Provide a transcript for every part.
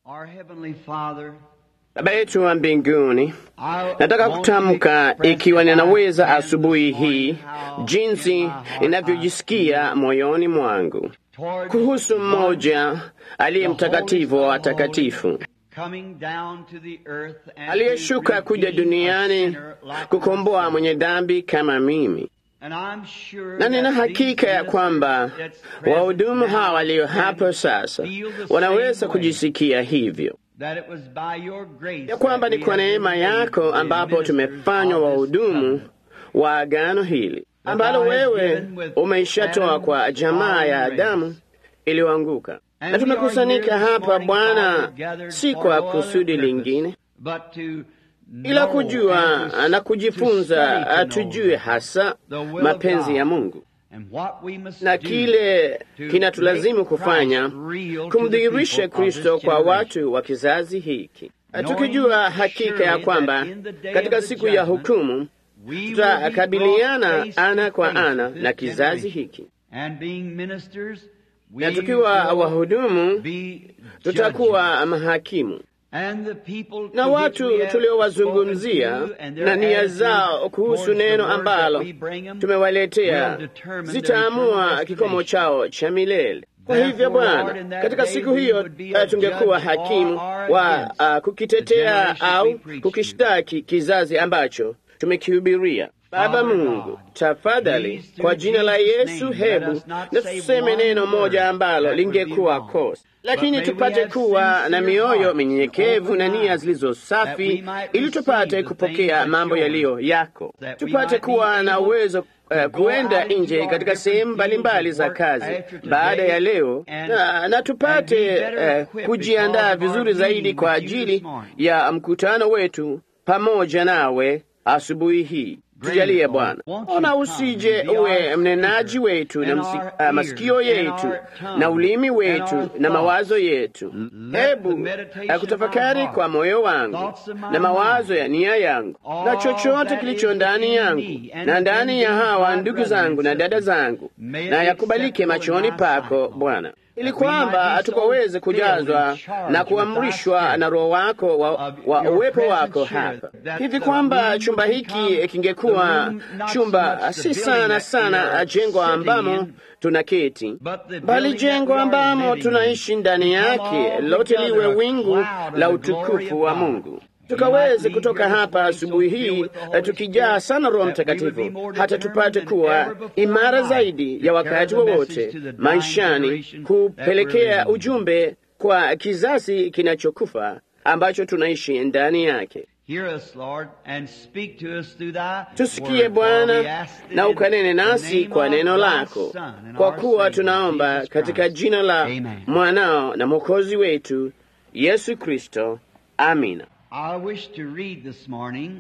Our Heavenly Father, Baba yetu wa mbinguni, I nataka want to kutamka express ikiwa that I ninaweza can asubuhi this morning hii how jinsi in my heart ninavyojisikia moyoni mwangu towards kuhusu one mmoja aliye the mtakatifu holiest wa of holies, watakatifu coming down to the earth and aliyeshuka to kuja redeem a duniani sinner like kukomboa myself. mwenye dhambi kama mimi. And I'm sure Na nina that hakika ya these kwamba ministers that's present wahudumu now hawa walio can hapo sasa feel the wanaweza same way, kujisikia hivyo that it was by your grace ya kwamba that ni we kwa have neema been made yako the ambapo ministers tumefanywa of this wahudumu covenant. wa agano hili That ambalo thou hast wewe given with umeishatoa Adam, kwa jamaa ya fallen Adamu race. iliyoanguka. And Na we are tumekusanyika here this hapa morning, Bwana, Father, gathered si for kwa no other kusudi purpose, lingine but to ila know kujua and to- na to kujifunza study to tujue know hasa the will of mapenzi God. ya Mungu and what we must na do kile to kinatulazimu make kufanya Christ real to the kumdhihirisha people of Kristo this kwa generation. watu wa kizazi hiki, Knowing tukijua hakika ya surely kwamba that in the day katika of the siku ya judgment, hukumu we will be tutakabiliana brought face to ana kwa face ana with this na kizazi generation. hiki, And being ministers, we na tukiwa will wahudumu be judges. tutakuwa mahakimu And the people na to which watu we have tuliowazungumzia spoken to and their na nia attitude zao kuhusu towards the neno word ambalo that we bring them tumewaletea will determine their zitaamua eternal kikomo destination. chao cha milele. Kwa Therefore, hivyo Lord, Bwana, in that katika day siku we hiyo would be eh, a tungekuwa judge hakimu or wa against uh, the kukitetea generation au we preach kukishtaki kizazi ambacho tumekihubiria. Baba Father Mungu, God, tafadhali please, through kwa jina la Jesus' Yesu, name, hebu let us not na say tuseme one neno word moja ambalo that would be lingekuwa wrong. kosa, But lakini may we tupate have kuwa na sincere mioyo hearts minyenyekevu and na open nia eyes, zilizo that safi, we might ili receive tupate the kupokea things mambo that yaliyo yako, that we tupate might be kuwa na able uwezo eh, to go kuenda out into nje our katika different sehemu fields mbalimbali of za work kazi after today baada ya leo and- na, na tupate and be better eh, equipped kujiandaa because of our vizuri zaidi meeting kwa with you ajili this morning. ya mkutano wetu pamoja nawe asubuhi hii. Tujalie Lord, Bwana, won't you ona come usije and be uwe our mnenaji speaker wetu na and msi, our ah, masikio ears and yetu our tongue na ulimi and wetu our na thoughts. mawazo yetu. Let the Hebu meditation eh, of kutafakari my heart, kwa moyo wangu thoughts of my na mawazo mind, ya nia yangu na all chochote that kilicho is ndani within yangu me and na ndani within ya these hawa my ndugu brethren zangu na and dada sisters, zangu may it na be yakubalike acceptable in machoni thy pako sight, Lord. Bwana, ili That we might kwamba be so tukaweze filled kujazwa and charged na with thy kuamrishwa spirit na Roho wako wa, of wa your uwepo presence wako here, hapa, that hivi the kwamba room chumba would hiki become kingekuwa the room, not so chumba much the si building sana that we sana are jengo sitting ambamo in, tunaketi, but the bali building that jengo we are ambamo living tunaishi in ndani become yake lote altogether liwe a wingu cloud of la the glory utukufu of wa God. Mungu We tukaweze might leave kutoka here this hapa morning so asubuhi filled hii with the eh, Holy tukijaa Spirit sana Roho that we would be Mtakatifu more hata determined tupate than kuwa ever before imara in life zaidi to ya carry wakati the message wowote to the dying maishani generation that we're kupelekea living in. ujumbe kwa kizazi kinachokufa ambacho tunaishi ndani yake. Hear us, Lord, and speak to us through thy Tusikie word, for we Bwana ask it na in ukanene the nasi name kwa of neno thy lako, Son and kwa our kuwa Savior, tunaomba Jesus katika Christ. jina la Amen. mwanao na mwokozi wetu Yesu Kristo, amina. I wish to read this morning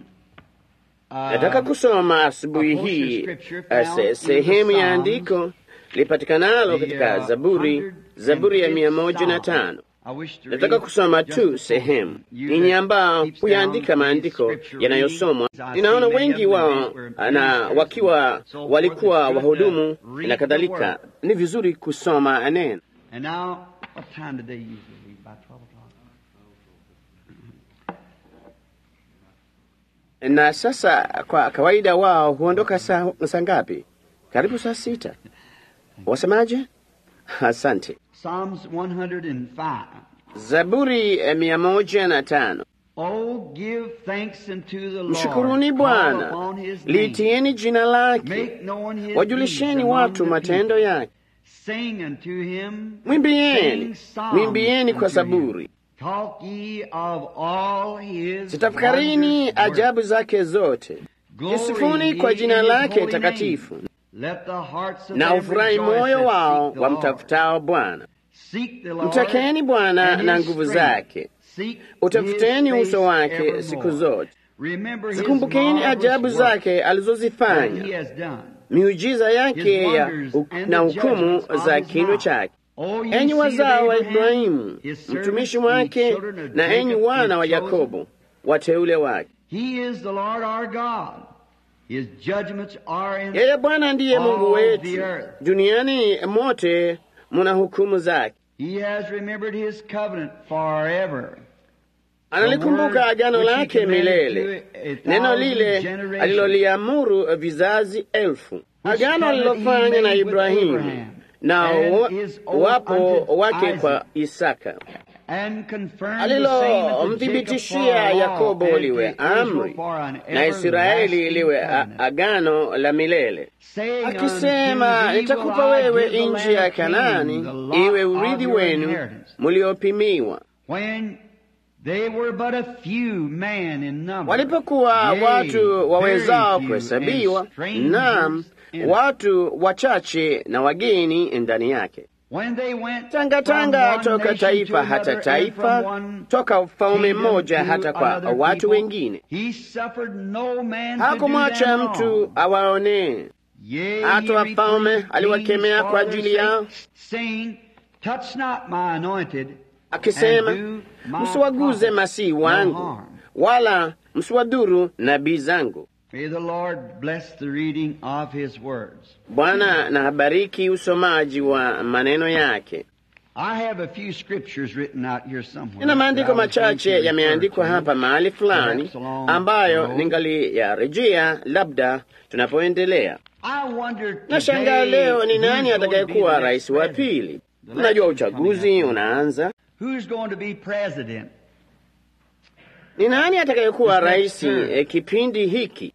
uh, Nataka kusoma asubuhi a portion of hii scripture eh, found se- in the sehemu ya Psalms, andiko lipatikanalo the, katika uh, Zaburi, Zaburi ya 105th mia moja na Psalm. tano. I wish to Nataka read kusoma just tu a sehemu. portion. You Ninyi that ambao keeps huyaandika down maandiko these scripture yanayosomwa, readings, I ninaona see many wengi of them wao were na ministers wakiwa and so forth. walikuwa It's good to wahudumu read na the kadhalika. word. Ni vizuri kusoma neno. And now, what time did they usually read? About 12 o'clock? Na sasa kwa kawaida wao huondoka saa saa ngapi? Karibu saa sita. Wasemaje? Asante. Psalms 105. Zaburi eh, mia moja na tano. Oh, give thanks unto the Lord. Mshukuruni Call Bwana, upon his name. liitieni jina lake, Make known his wajulisheni deeds among watu the matendo people. yake. Sing unto him. Mwimbieni, Sing psalms mwimbieni kwa unto him. saburi. Talk ye of all his Zitafakarini wondrous works. ajabu zake zote, Glory isifuni ye kwa jina in his lake holy takatifu, name. Let the hearts of na them ufurahi rejoice moyo that wao seek the Lord. wamtafutao Bwana. Seek the Lord Mtakeni Bwana and na his nguvu strength. zake, Seek utafuteni his uso face wake evermore. siku zote. Remember his Zikumbukeni marvelous ajabu works zake that he alizozifanya, has done. miujiza yake His ya wonders hu- and na the hukumu judgments of za his kinywa mouth. chake. O ye Enyi seed of wazao wa Abraham, Ibrahimu, his servant, mtumishi ye wake, children of na enyi Jacob, wana wa his chosen. Yakobo, wateule wake. He is the Lord our God. His judgments are in Yeye Bwana ndiye all Mungu the wetu, earth. duniani mote muna hukumu zake. He has remembered his covenant forever. Analikumbuka agano lake milele, neno lile aliloliamuru vizazi elfu, agano alilofanya na Ibrahimu na wapo wake kwa Isaka, alilomthibitishia Yakobo liwe amri na Israeli liwe agano la milele, akisema, nitakupa wewe nchi ya Kanaani iwe urithi wenu muliopimiwa. Walipokuwa watu wawezao kuhesabiwa, naam, watu wachache na wageni ndani yake, tangatanga toka taifa hata taifa, toka ufalme mmoja hata kwa watu wengine. Hakumwacha mtu awaonee, hata wafalme aliwakemea kwa ajili yao akisema, msiwaguze masihi wangu wala msiwadhuru nabii zangu. Bwana na habariki usomaji wa maneno yake. Nina maandiko machache yameandikwa hapa mahali fulani ambayo ningaliyarejea labda tunapoendelea. Nashangaa leo ni nani atakayekuwa rais wa pili. Mnajua uchaguzi unaanza. Ni nani atakayekuwa rais eh, kipindi hiki?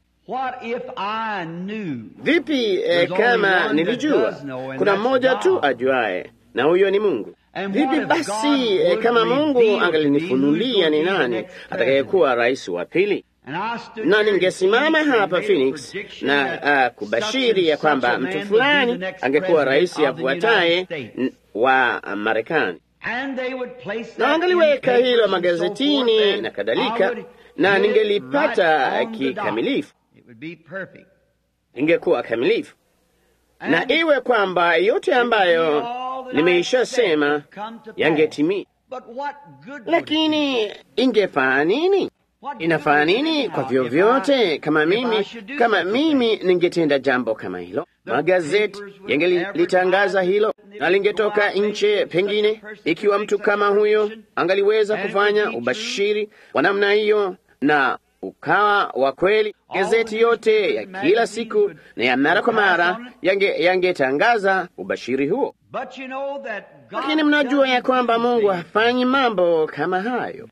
Vipi eh, kama nilijua kuna mmoja tu ajuaye na huyo ni Mungu? Vipi basi eh, kama Mungu angalinifunulia ni nani atakayekuwa rais wa pili? na ningesimama hapa Phoenix na uh, kubashiri ya kwamba mtu fulani angekuwa rais afuataye wa Marekani, na wangaliweka hilo magazetini na kadhalika, na ningelipata kikamilifu, ingekuwa kamilifu, na iwe kwamba yote ambayo nimeishasema yangetimia. Lakini ingefaa nini? Inafaa nini kwa vyovyote kama mimi kama mimi ningetenda jambo kama hilo? Magazeti yangelitangaza hilo na lingetoka nje. Pengine ikiwa mtu kama huyo angaliweza kufanya ubashiri wa namna hiyo na ukawa wa kweli, gazeti yote ya kila siku na ya mara kwa mara yangetangaza yange ubashiri huo. Lakini mnajua ya kwamba Mungu hafanyi mambo kama hayo.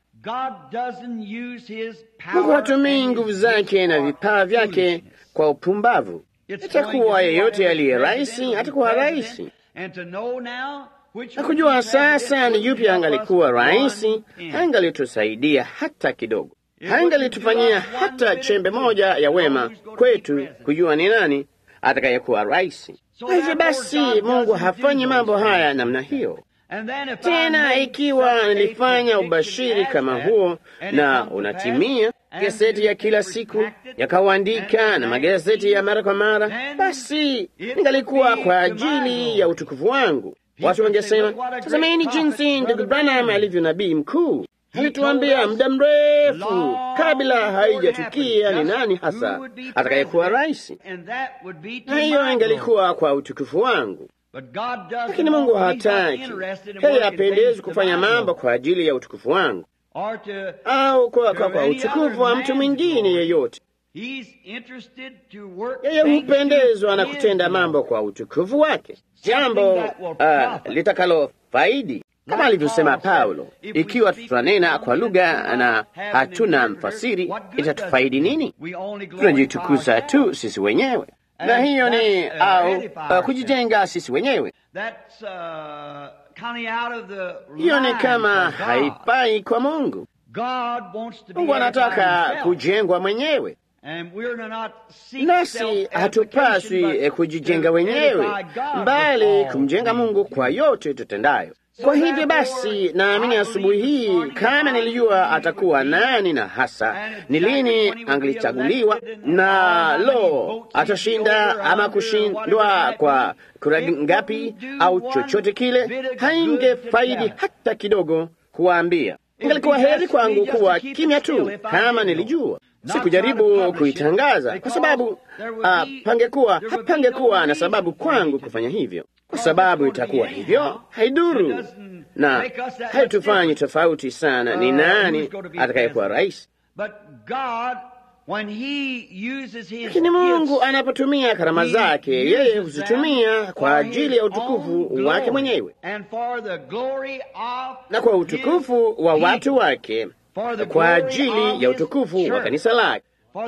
Mungu hatumii nguvu zake na vipawa vyake kwa upumbavu. Itakuwa yeyote aliye raisi atakuwa raisi, na kujua sasa ni yupi angalikuwa raisi hangalitusaidia hata kidogo, hangalitufanyia hata chembe moja ya wema kwetu kujua ni nani atakayekuwa raisi. Kwa hivyo basi, Mungu hafanyi mambo haya namna hiyo. Tena ikiwa nilifanya ubashiri kama huo na unatimia, gazeti ya kila siku yakauandika na magazeti ya mara kwa mara, basi ningalikuwa kwa ajili ya utukufu wangu. Watu wangesema, tazameni jinsi ndugu Branham alivyo nabii mkuu, alituambia muda mrefu kabla haijatukia ni nani hasa atakayekuwa rais, na hiyo ingalikuwa kwa utukufu wangu. Lakini Mungu hataki, yeye hapendezi kufanya mambo kwa ajili ya utukufu wangu au kwa, kwa, kwa utukufu wa mtu mwingine yeyote. Yeye hupendezwa na kutenda mambo kwa utukufu wake, jambo uh, litakalo faidi kama alivyosema Paulo, ikiwa tutanena kwa lugha na hatuna mfasiri, itatufaidi nini? Tunajitukuza tu sisi wenyewe na hiyo ni au uh, kujijenga sisi wenyewe. Hiyo ni kama haipai kwa Mungu. Mungu anataka kujengwa mwenyewe, nasi hatupaswi kujijenga wenyewe, mbali kumjenga Mungu kwa yote tutendayo. Kwa hivyo basi, naamini asubuhi hii, kama nilijua atakuwa nani na hasa ni lini angelichaguliwa, na lo, atashinda ama kushindwa kwa kura ngapi au chochote kile, haingefaidi hata kidogo kuwaambia. Ingalikuwa heri kwangu kuwa kimya tu kama nilijua sikujaribu kuitangaza kwa sababu uh, pangekuwa hapangekuwa na sababu kwangu kufanya hivyo. kwa sababu itakuwa hivyo, haiduru na haitufanyi tofauti sana ni nani atakayekuwa rais. Lakini Mungu anapotumia karama zake, yeye huzitumia kwa ajili ya utukufu wake mwenyewe na kwa utukufu wa watu wake, kwa ajili ya utukufu wa kanisa lake,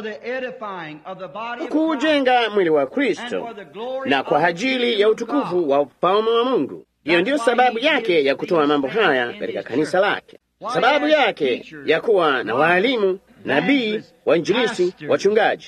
kuujenga mwili wa Kristo na kwa ajili ya utukufu wa ufalme wa Mungu. Hiyo ndiyo sababu yake ya kutoa mambo haya katika kanisa lake, sababu yake ya kuwa na waalimu, nabii, wainjilisi, wachungaji.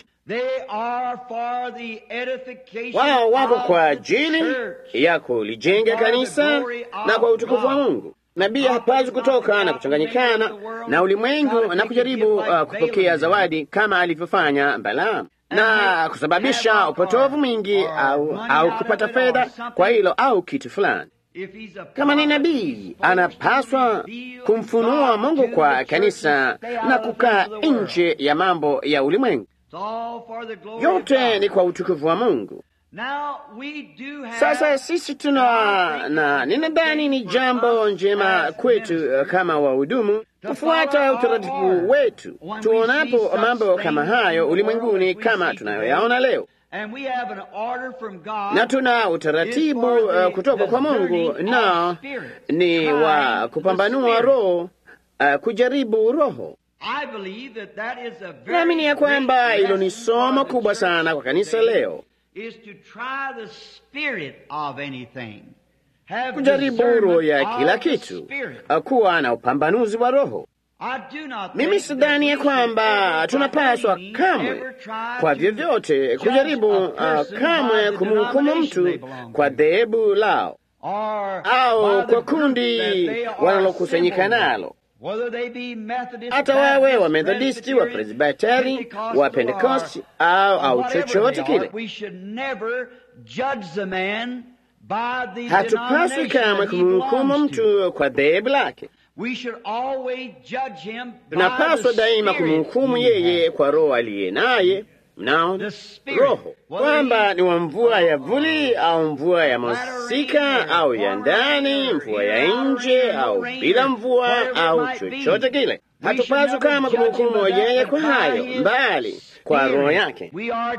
Wao wako kwa ajili ya kulijenga kanisa na kwa utukufu wa Mungu. Nabii hapaswi kutoka na kuchanganyikana na ulimwengu na kujaribu uh, kupokea zawadi kama alivyofanya Balaamu na kusababisha upotovu mwingi au, au kupata fedha kwa hilo au kitu fulani. Kama ni nabii, anapaswa kumfunua Mungu kwa kanisa na kukaa nje ya mambo ya ulimwengu. Yote ni kwa utukufu wa Mungu. Sasa sisi tuna na ninadhani ni jambo njema kwetu kama wahudumu kufuata utaratibu wetu tuonapo mambo kama hayo ulimwenguni kama tunayoyaona leo, na tuna utaratibu uh, kutoka kwa Mungu, nao ni wa kupambanua roho, uh, kujaribu roho. Naamini ya kwamba hilo ni somo kubwa sana kwa kanisa leo kujaribu roho ya kila kitu, kuwa na upambanuzi wa roho. Mimi sidhani ya kwamba tunapaswa kamwe kwa vyovyote kujaribu uh, kamwe kumhukumu mtu kwa dhehebu lao au kwa kundi wanalokusanyika nalo, hata wawe wa Methodisti, wa Presbiteri, wa Pentekosti au au chochote kile. Hatupaswi kamwe kumhukumu mtu kwa dhehebu lake. Tunapaswa daima kumhukumu yeye kwa roho aliye naye, mnao roho kwamba ni wa mvua ya vuli au mvua ya masika au ya ndani, mvua ya nje au bila mvua au chochote kile. Hatupaswi kama kumhukumu yeye kwa hayo, mbali kwa roho yake.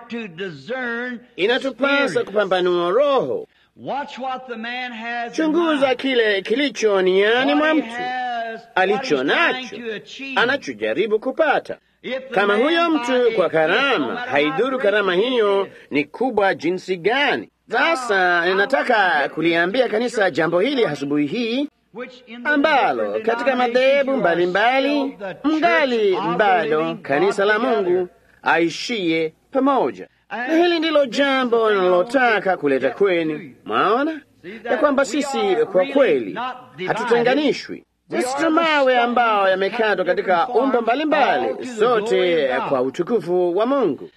Inatupasa kupambanua roho. Chunguza kile kilicho niani mwa mtu, alicho nacho, anachojaribu kupata. Kama huyo mtu kwa karama, haidhuru karama hiyo ni kubwa jinsi gani. Sasa ninataka kuliambia kanisa jambo hili asubuhi hii, ambalo katika madhehebu mbalimbali mngali bado kanisa la Mungu aishie pamoja na hili ndilo jambo linalotaka kuleta kwenu. Mwaona ya kwamba sisi kwa kweli hatutenganishwi. Sisi tuna mawe ambao yamekatwa katika umbo mbalimbali, sote kwa utukufu wa Mungu.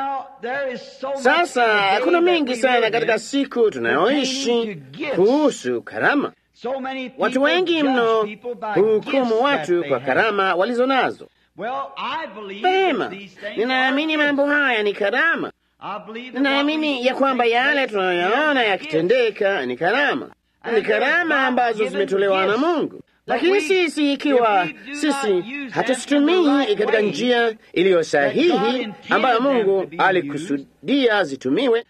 Sasa kuna mengi sana katika siku tunayoishi kuhusu karama. Watu wengi mno huhukumu watu kwa karama walizo nazo. Vema, ninaamini mambo haya ni karama. Ninaamini ya kwamba yale tunayoyaona yakitendeka ni karama, ni karama ambazo zimetolewa na Mungu. Lakini sisi, ikiwa sisi hatuzitumii katika njia iliyo sahihi ambayo Mungu alikusudia zitumiwe,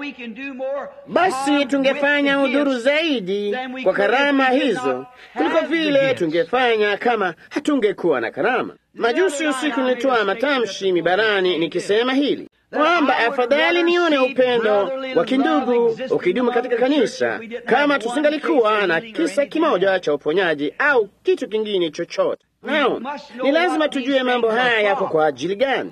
basi tungefanya udhuru zaidi kwa karama hizo kuliko vile tungefanya kama hatungekuwa na karama. Majusi usiku nilitoa matamshi mibarani nikisema hili kwamba afadhali nione upendo wa kindugu ukidumu katika kanisa kama tusingalikuwa na kisa kimoja cha uponyaji au kitu kingine chochote. Nao ni lazima tujue mambo haya yako kwa ajili gani.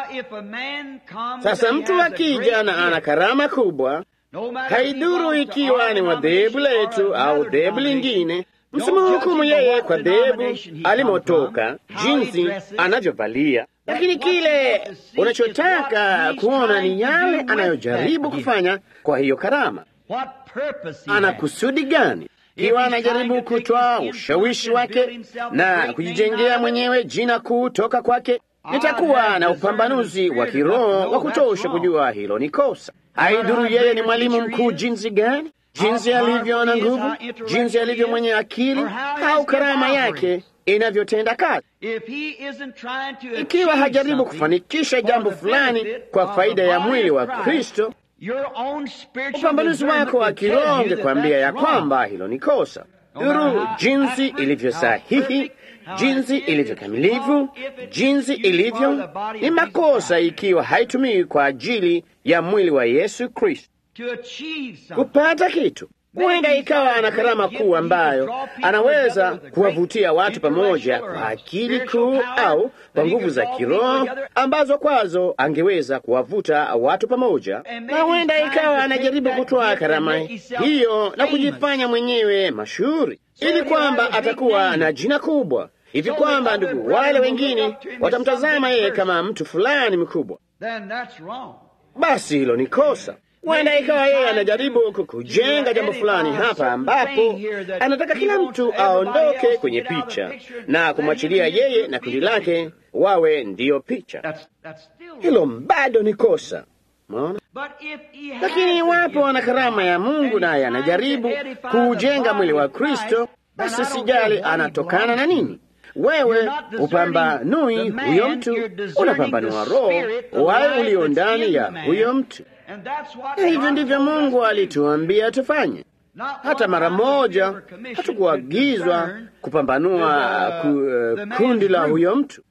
Sasa mtu akija na ana karama kubwa, haidhuru ikiwa ni wa dhehebu letu au dhehebu lingine, msimhukumu yeye kwa dhehebu alimotoka, jinsi anavyovalia lakini kile unachotaka kuona ni yale anayojaribu kufanya kwa hiyo karama. Ana kusudi gani? Ikiwa anajaribu kutoa ushawishi wake na kujijengea mwenyewe jina kuu toka kwake, nitakuwa na upambanuzi wa kiroho wa kutosha kujua hilo ni kosa. Haidhuru yeye ni mwalimu mkuu jinsi gani, jinsi alivyo na nguvu, jinsi alivyo mwenye akili, au karama yake inavyotenda kazi. Ikiwa hajaribu kufanikisha jambo fulani kwa faida ya mwili wa Kristo, upambanuzi wako wa kiroho ungekwambia ya kwamba hilo ni kosa. Duru jinsi ilivyo sahihi, jinsi ilivyo kamilifu, jinsi ilivyo ni makosa ikiwa haitumii kwa ajili ya mwili wa Yesu Kristo kupata kitu. Huenda ikawa ana karama kuu ambayo anaweza kuwavutia watu pamoja kwa akili kuu au kwa nguvu za kiroho ambazo kwazo angeweza kuwavuta watu pamoja, na huenda ikawa anajaribu kutoa karama hiyo na kujifanya mwenyewe mashuhuri, ili kwamba atakuwa na jina kubwa hivi kwamba ndugu wale wengine watamtazama yeye kama mtu fulani mkubwa. Basi hilo ni kosa. Huenda ikawa yeye anajaribu kujenga jambo fulani hapa, ambapo anataka kila mtu aondoke kwenye picha na kumwachilia yeye na kundi lake wawe ndiyo picha. Hilo bado ni kosa, unaona. Lakini iwapo ana karama ya Mungu naye anajaribu kuujenga mwili wa Kristo, basi sijali anatokana na nini. Wewe upambanui huyo mtu, unapambanua roho wayo ulio ndani ya huyo mtu. Na hivyo ndivyo Mungu alituambia tufanye. Hata mara moja hatukuagizwa kupambanua ku, uh, kundi la huyo mtu,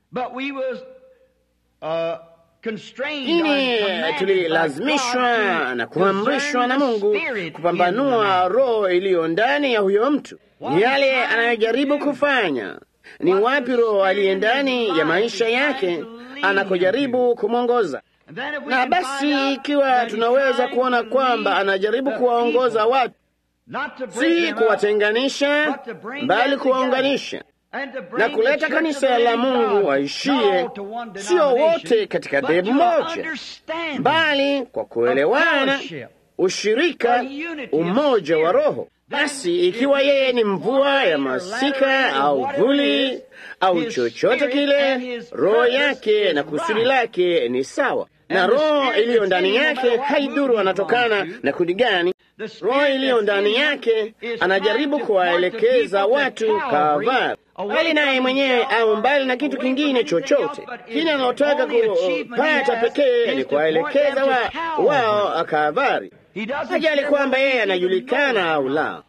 lakini tulilazimishwa na kuamrishwa na Mungu kupambanua roho iliyo ndani ya huyo mtu, ni yale anayojaribu kufanya ni wapi roho aliye ndani ya maisha yake anakojaribu kumwongoza. Na basi ikiwa tunaweza kuona kwamba anajaribu kuwaongoza watu, si kuwatenganisha, bali kuwaunganisha na kuleta kanisa la Mungu waishie, sio wote katika dhehebu moja, bali kwa kuelewana, ushirika, umoja wa Roho. Basi ikiwa yeye ni mvua ya masika au vuli au chochote kile, roho yake na kusudi lake ni sawa, na roho iliyo ndani yake haidhuru anatokana na kundi gani. Roho iliyo ndani yake anajaribu kuwaelekeza watu Kalvari, bali naye mwenyewe au mbali na kitu kingine chochote kile anaotaka kupata pekee ni kuwaelekeza wa, wao Kalvari. Hajali kwamba yeye anajulikana au la,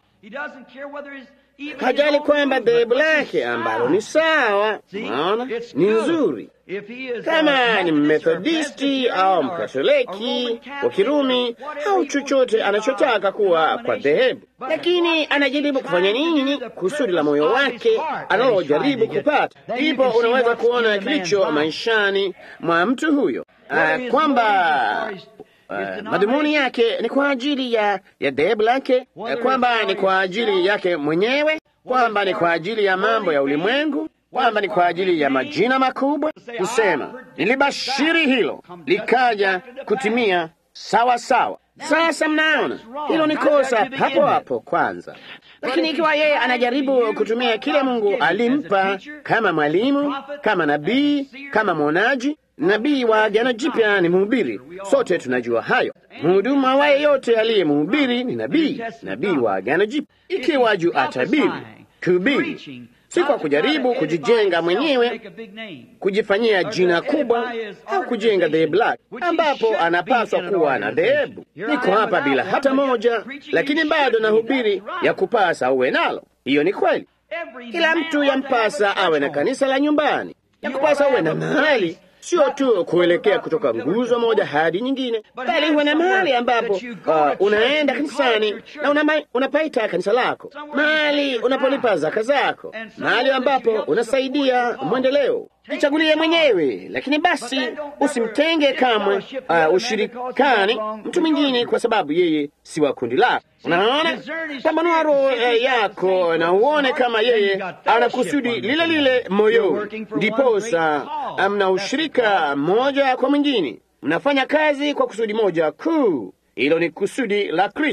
hajali kwamba dhehebu lake ambalo ni sawa, naona ni nzuri, kama ni Mmethodisti au Mkatoliki wa Kirumi au chochote anachotaka kuwa kwa dhehebu, lakini anajaribu kufanya nini kusudi la moyo wake analojaribu kupata. Ndipo unaweza kuona kilicho maishani mwa mtu huyo, uh, kwamba Uh, madhumuni yake ni kwa ajili ya ya dhehebu lake, uh, kwamba ni kwa ajili yake mwenyewe, kwamba ni kwa ajili ya mambo ya ulimwengu, kwamba ni kwa ajili ya majina makubwa, kusema nilibashiri hilo likaja kutimia sawa sawa. Sasa mnaona hilo ni kosa hapo hapo kwanza. Lakini ikiwa yeye anajaribu kutumia kile Mungu alimpa kama mwalimu, kama nabii, kama mwonaji Nabii wa Agano Jipya ni mhubiri, sote tunajua hayo. Mhudumu awaye yote aliye mhubiri ni nabii, nabii wa Agano Jipya. Ikiwa juu atabiri, kuhubiri si kwa kujaribu kujijenga mwenyewe, kujifanyia jina kubwa au kujenga dhehebu lake, ambapo anapaswa kuwa na dhehebu. Niko hapa bila hata moja, lakini bado nahubiri ya kupasa uwe nalo. Hiyo ni kweli. Kila mtu yampasa awe na kanisa la nyumbani, ya kupasa uwe na mahali sio tu kuelekea kutoka nguzo moja hadi nyingine, bali huwe na mahali ambapo uh, unaenda kanisani na una, unapaita kanisa lako, mahali unapolipa zaka zako, mahali ambapo unasaidia mwendeleo. Jichagulie mwenyewe, lakini basi usimtenge kamwe uh, ushirikani mtu mwingine kwa sababu yeye si wa kundi lako. Unaona, pambanua roho uh, yako na uone kama yeye ana kusudi lile lile moyoni, ndiposa mna ushirika mmoja kwa mwingine, mnafanya kazi kwa kusudi moja kuu. Hilo ni kusudi la Kristo.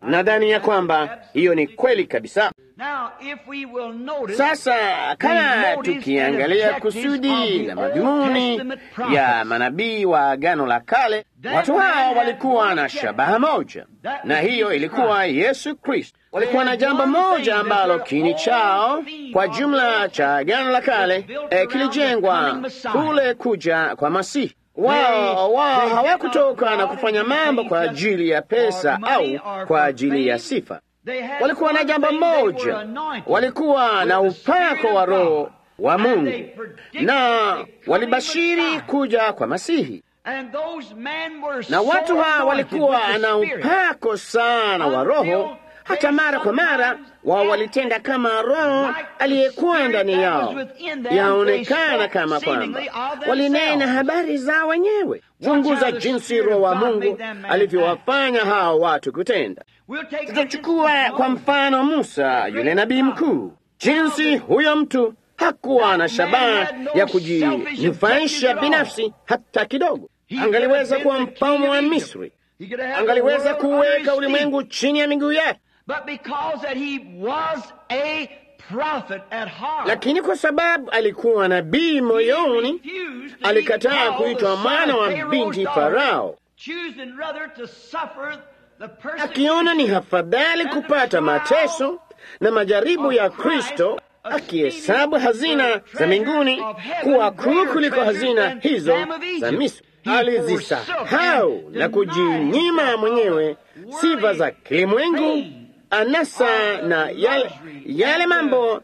Nadhani ya kwamba hiyo ni kweli kabisa. Now, if we will notice Sasa kama the motives tukiangalia and objectives kusudi of the la Old madhumuni Testament prophets, ya manabii wa Agano la Kale, watu hao walikuwa na shabaha moja, na hiyo ilikuwa Yesu Kristo. Walikuwa na jambo moja ambalo kini chao kwa jumla cha Agano la Kale eh, kilijengwa kule kuja kwa Masihi. Wao wao hawakutoka na kufanya mambo kwa ajili ya pesa au kwa ajili ya sifa. they had Walikuwa na one jambo thing, they were moja, anointed walikuwa na with the upako Spirit wa of Roho God. wa And Mungu they predicted na the coming walibashiri Messiah. kuja kwa Masihi, And those men were na so watu hawa anointed walikuwa with the na Spirit. upako sana wa Roho, hata mara kwa mara wao walitenda kama Roho aliyekuwa ndani yao, yaonekana kama kwamba walinena habari zao wenyewe. Chunguza jinsi Roho wa Mungu alivyowafanya hao watu kutenda. We'll take Tutachukua kwa mfano Musa, yule nabii mkuu, jinsi huyo mtu hakuwa na shabaha ya kujinufaisha binafsi hata kidogo. Angaliweza kuwa mfalme wa Misri, He could have had the angaliweza world under kuweka his feet. ulimwengu chini ya miguu yake, But because that he was a prophet at heart, lakini kwa sababu alikuwa nabii moyoni, he refused to be alikataa called kuitwa the son mwana of wa Pharaoh's binti daughter, Farao, choosing rather to suffer the akiona ni persecution hafadhali kupata mateso na majaribu ya Kristo, akihesabu hazina za mbinguni kuwa kuu kuliko hazina hizo za Misri. Alizisahau na kujinyima mwenyewe sifa za kilimwengu, anasa na yale, yale mambo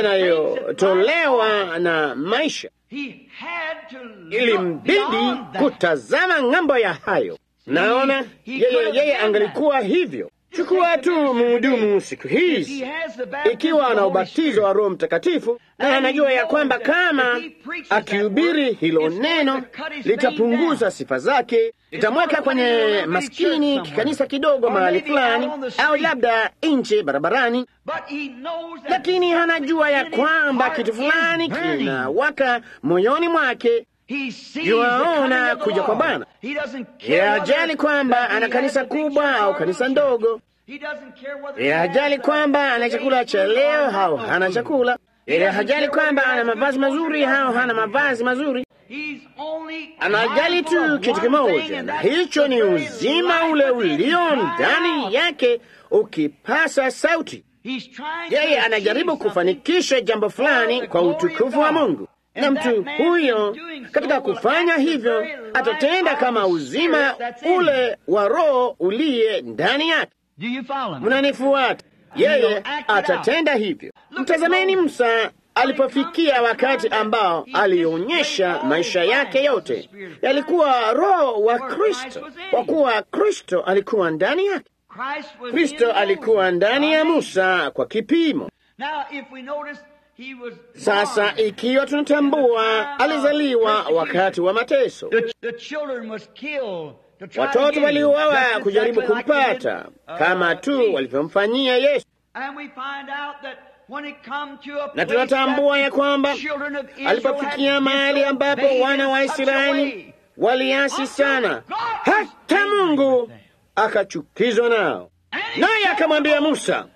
yanayotolewa na maisha. He had to look Ilimbidi beyond that. kutazama ng'ambo ya hayo. Naona yeye, yeye angalikuwa hivyo. Chukua tu mhudumu siku hizi, ikiwa ana ubatizo wa Roho Mtakatifu na anajua ya kwamba kama akihubiri hilo neno litapunguza sifa zake, litamweka kwenye maskini kikanisa kidogo mahali fulani, au labda nje barabarani, But he knows that lakini hanajua ya something in his kwamba heart kitu is fulani burning. kinawaka moyoni mwake. He sees Yuaona the coming of the kuja kwa Lord. Bwana. He doesn't care Yeye whether hajali kwamba that he ana has kanisa a big kubwa church au or kanisa a ndogo. He doesn't care whether Yeye he has hajali the- kwamba ana the chakula cha food leo or au no hana food. chakula. Yeye hajali kwamba ana mavazi mazuri au hana mavazi mazuri. He's only Anajali mindful tu of kitu one kimoja, thing, and na that's hicho ni the very uzima life ule within ulio crying out. ndani yake ukipasa sauti. He's trying to Yeye achieve anajaribu something kufanikisha jambo fulani kwa utukufu wa Mungu, na mtu huyo katika kufanya hivyo atatenda kama uzima ule wa Roho uliye ndani yake. Do you follow me? Mnanifuata? Yeye atatenda hivyo. Mtazameni Musa alipofikia wakati ambao alionyesha maisha yake yote yalikuwa Roho wa Kristo, kwa kuwa Kristo alikuwa ndani yake. Christ was Kristo in alikuwa Moses. ndani ya Musa kwa kipimo. Now, if we notice, he was Sasa born. ikiwa tunatambua alizaliwa wakati wa mateso, The, the children was killed to try to watoto get him. waliuawa Just kujaribu exactly like they kumpata did, uh, kama tu Jesus. walivyomfanyia Yesu. And we find out that when it come to a na place tunatambua that ya kwamba the children of Israel alipofikia had mahali ambapo disobeyed wana wa in such a Israeli way, waliasi sana, hata Mungu akachukizwa nao, naye akamwambia Musa,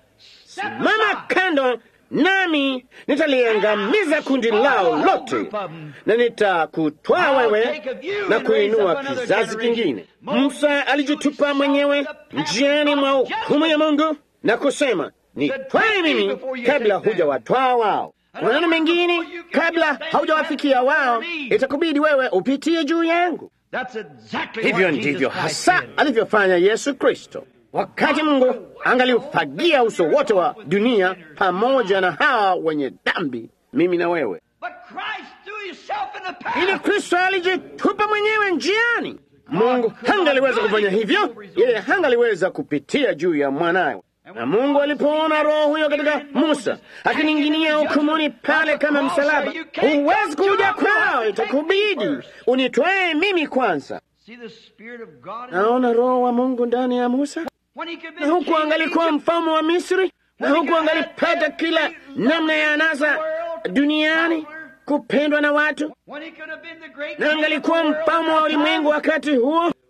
simama kando nami nitaliangamiza kundi lao lote na nitakutwaa wewe na kuinua kizazi kingine. Musa alijitupa mwenyewe njiani mwa hukumu ya Mungu na kusema, nitwae mimi kabla hujawatwaa wao. Kwa maneno mengine, kabla haujawafikia wao, itakubidi wewe upitie juu yangu. That's exactly Hivyo what Jesus ndivyo Christ hasa did. alivyofanya Yesu Kristo. Wakati Mungu angaliufagia uso wote wa dunia pamoja na hawa wenye dhambi, mimi na wewe, But Christ threw himself in the ili path. Kristo alijitupa mwenyewe njiani. Mungu hangaliweza kufanya hivyo, yeye hangaliweza kupitia juu ya mwanawe. Na Mungu alipoona roho huyo katika Musa akining'inia hukumuni pale kama msalaba, huwezi kuja kwao, itakubidi unitwae mimi kwanza. See the Spirit of God in Naona roho wa Mungu ndani ya Musa, When he could be na huku king of angalikuwa Egypt, mfalme wa Misri, na huku angalipata kila namna ya anasa duniani, kupendwa na watu, when he could have been the great na king of angalikuwa the world mfalme wa at that ulimwengu time, wakati huo.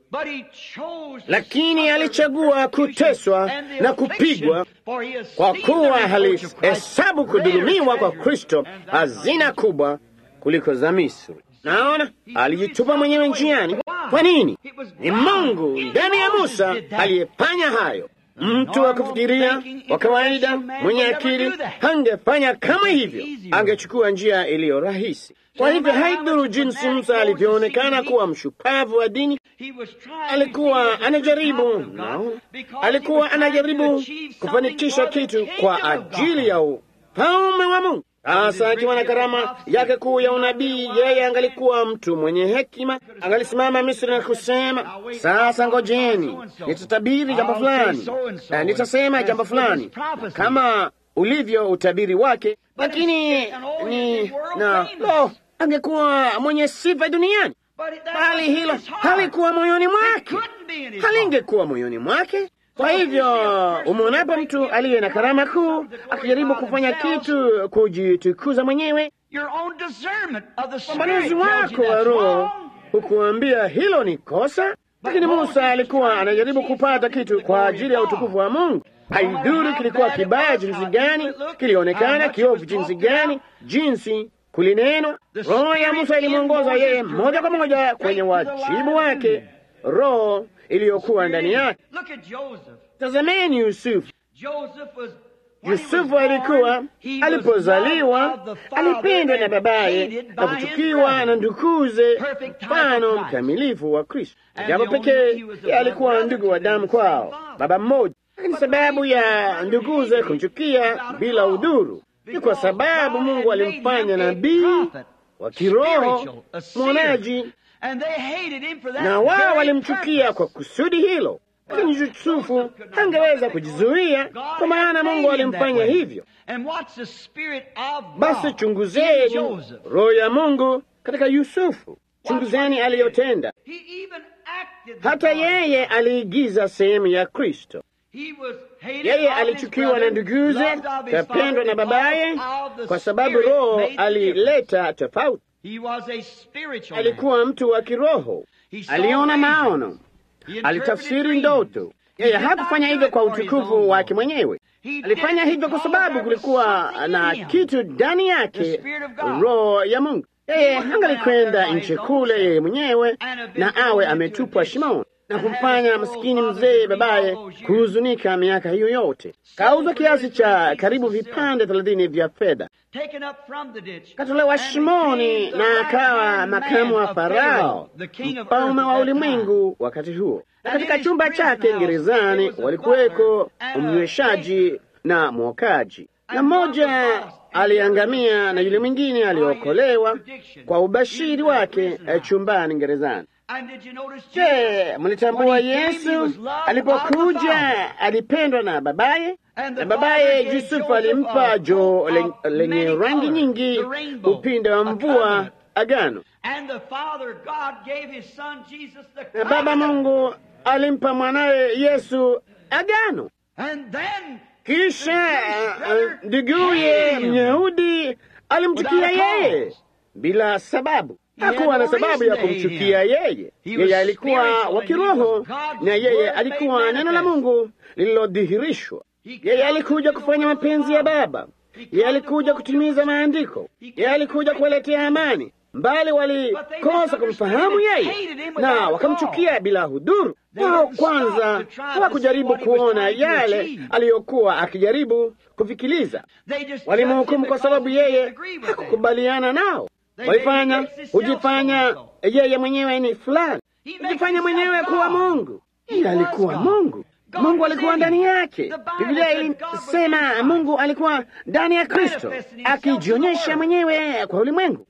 lakini alichagua kuteswa na kupigwa, kwa kuwa halihesabu kudhulumiwa kwa Kristo hazina kubwa kuliko za Misri. Naona alijitupa mwenyewe njiani. Kwa nini? Ni Mungu ndani ya Musa aliyefanya hayo. Mtu wa kufikiria wa kawaida mwenye akili hangefanya kama hivyo, angechukua njia iliyo rahisi. Kwa hivyo haidhuru jinsi Musa alivyoonekana kuwa mshupavu wa dini, alikuwa anajaribu no, alikuwa anajaribu kufanikisha kitu kwa ajili ya ufalme wa Mungu. Sasa akiwa na karama yake kuu ya unabii, yeye angalikuwa mtu mwenye hekima, angalisimama Misri na kusema, sasa ngojeni, nitatabiri jambo fulani, nitasema jambo fulani kama ulivyo utabiri wake, lakini ni na lo, angekuwa mwenye sifa duniani, bali hilo halikuwa moyoni mwake, halingekuwa moyoni mwake. Kwa hivyo umwonapo mtu aliye na karama kuu akijaribu kufanya kitu kujitukuza mwenyewe, umanuzi wako wa Roho hukuambia hilo ni kosa. Lakini Musa alikuwa anajaribu kupata kitu kwa ajili ya utukufu wa Mungu. Haidhuru kilikuwa kibaya jinsi gani, kilionekana kiovu jinsi gani, jinsi kulinenwa. Roho ya Musa ilimwongoza yeye moja kwa moja kwenye wajibu wake, roho iliyokuwa ndani yake. Tazameni Yusufu. Yusufu alikuwa alipozaliwa alipendwa na babaye na kuchukiwa na ndukuze, mfano mkamilifu wa Kristo. Jambo pekee alikuwa ndugu wa damu kwao, baba mmoja, lakini sababu ya nduguze kumchukia bila udhuru ni kwa sababu Mungu alimfanya nabii wa kiroho, mwonaji na wao walimchukia kwa kusudi hilo, lakini Yusufu hangeweza kujizuia, kwa maana Mungu alimfanya hivyo. Basi chunguzeni roho ya Mungu katika Yusufu, chunguzeni aliyotenda. Hata yeye aliigiza sehemu ya Kristo. Yeye alichukiwa na nduguze, kapendwa na babaye, kwa sababu roho alileta tofauti. Alikuwa mtu wa kiroho, aliona maono, alitafsiri ndoto. Yeye hakufanya hivyo kwa utukufu wake mwenyewe, alifanya hivyo kwa sababu kulikuwa na kitu ndani yake, roho ya Mungu. Yeye angalikwenda nchi kule yeye mwenyewe na awe ametupwa shimoni na kumfanya masikini mzee babaye kuhuzunika miaka hiyo yote. Kauzwa kiasi cha karibu vipande thelathini vya fedha, katolewa shimoni na akawa makamu wa Farao, mfalme wa ulimwengu wakati huo. Na katika chumba chake gerezani walikuweko mnyweshaji na mwokaji, na mmoja aliangamia na yule mwingine aliokolewa kwa ubashiri wake chumbani gerezani. Je, mlitambua Yesu alipokuja alipendwa na babaye, na babaye Yusufu alimpa jo lenye rangi nyingi, upinde wa mvua, agano. Na Baba Mungu alimpa mwanawe Yesu agano. Kisha nduguye Myahudi alimchukia yeye bila sababu. Hakuwa na sababu ya kumchukia yeye. Yeye alikuwa wa kiroho, na yeye alikuwa neno la Mungu lililodhihirishwa. Yeye alikuja kufanya mapenzi ya Baba. Yeye alikuja kutimiza maandiko. Yeye alikuja kuwaletea amani, mbali walikosa kumfahamu yeye na wakamchukia bila hudhuru. Wao kwanza hawakujaribu kuona yale aliyokuwa akijaribu kufikiliza. Walimhukumu kwa sababu yeye hakukubaliana nao. Walifanya hujifanya yeye mwenyewe ni fulani, hujifanya mwenyewe kuwa Mungu. Yeye alikuwa Mungu. Mungu alikuwa ndani yake. Biblia ilisema Mungu alikuwa ndani ya Kristo akijionyesha mwenyewe kwa ulimwengu.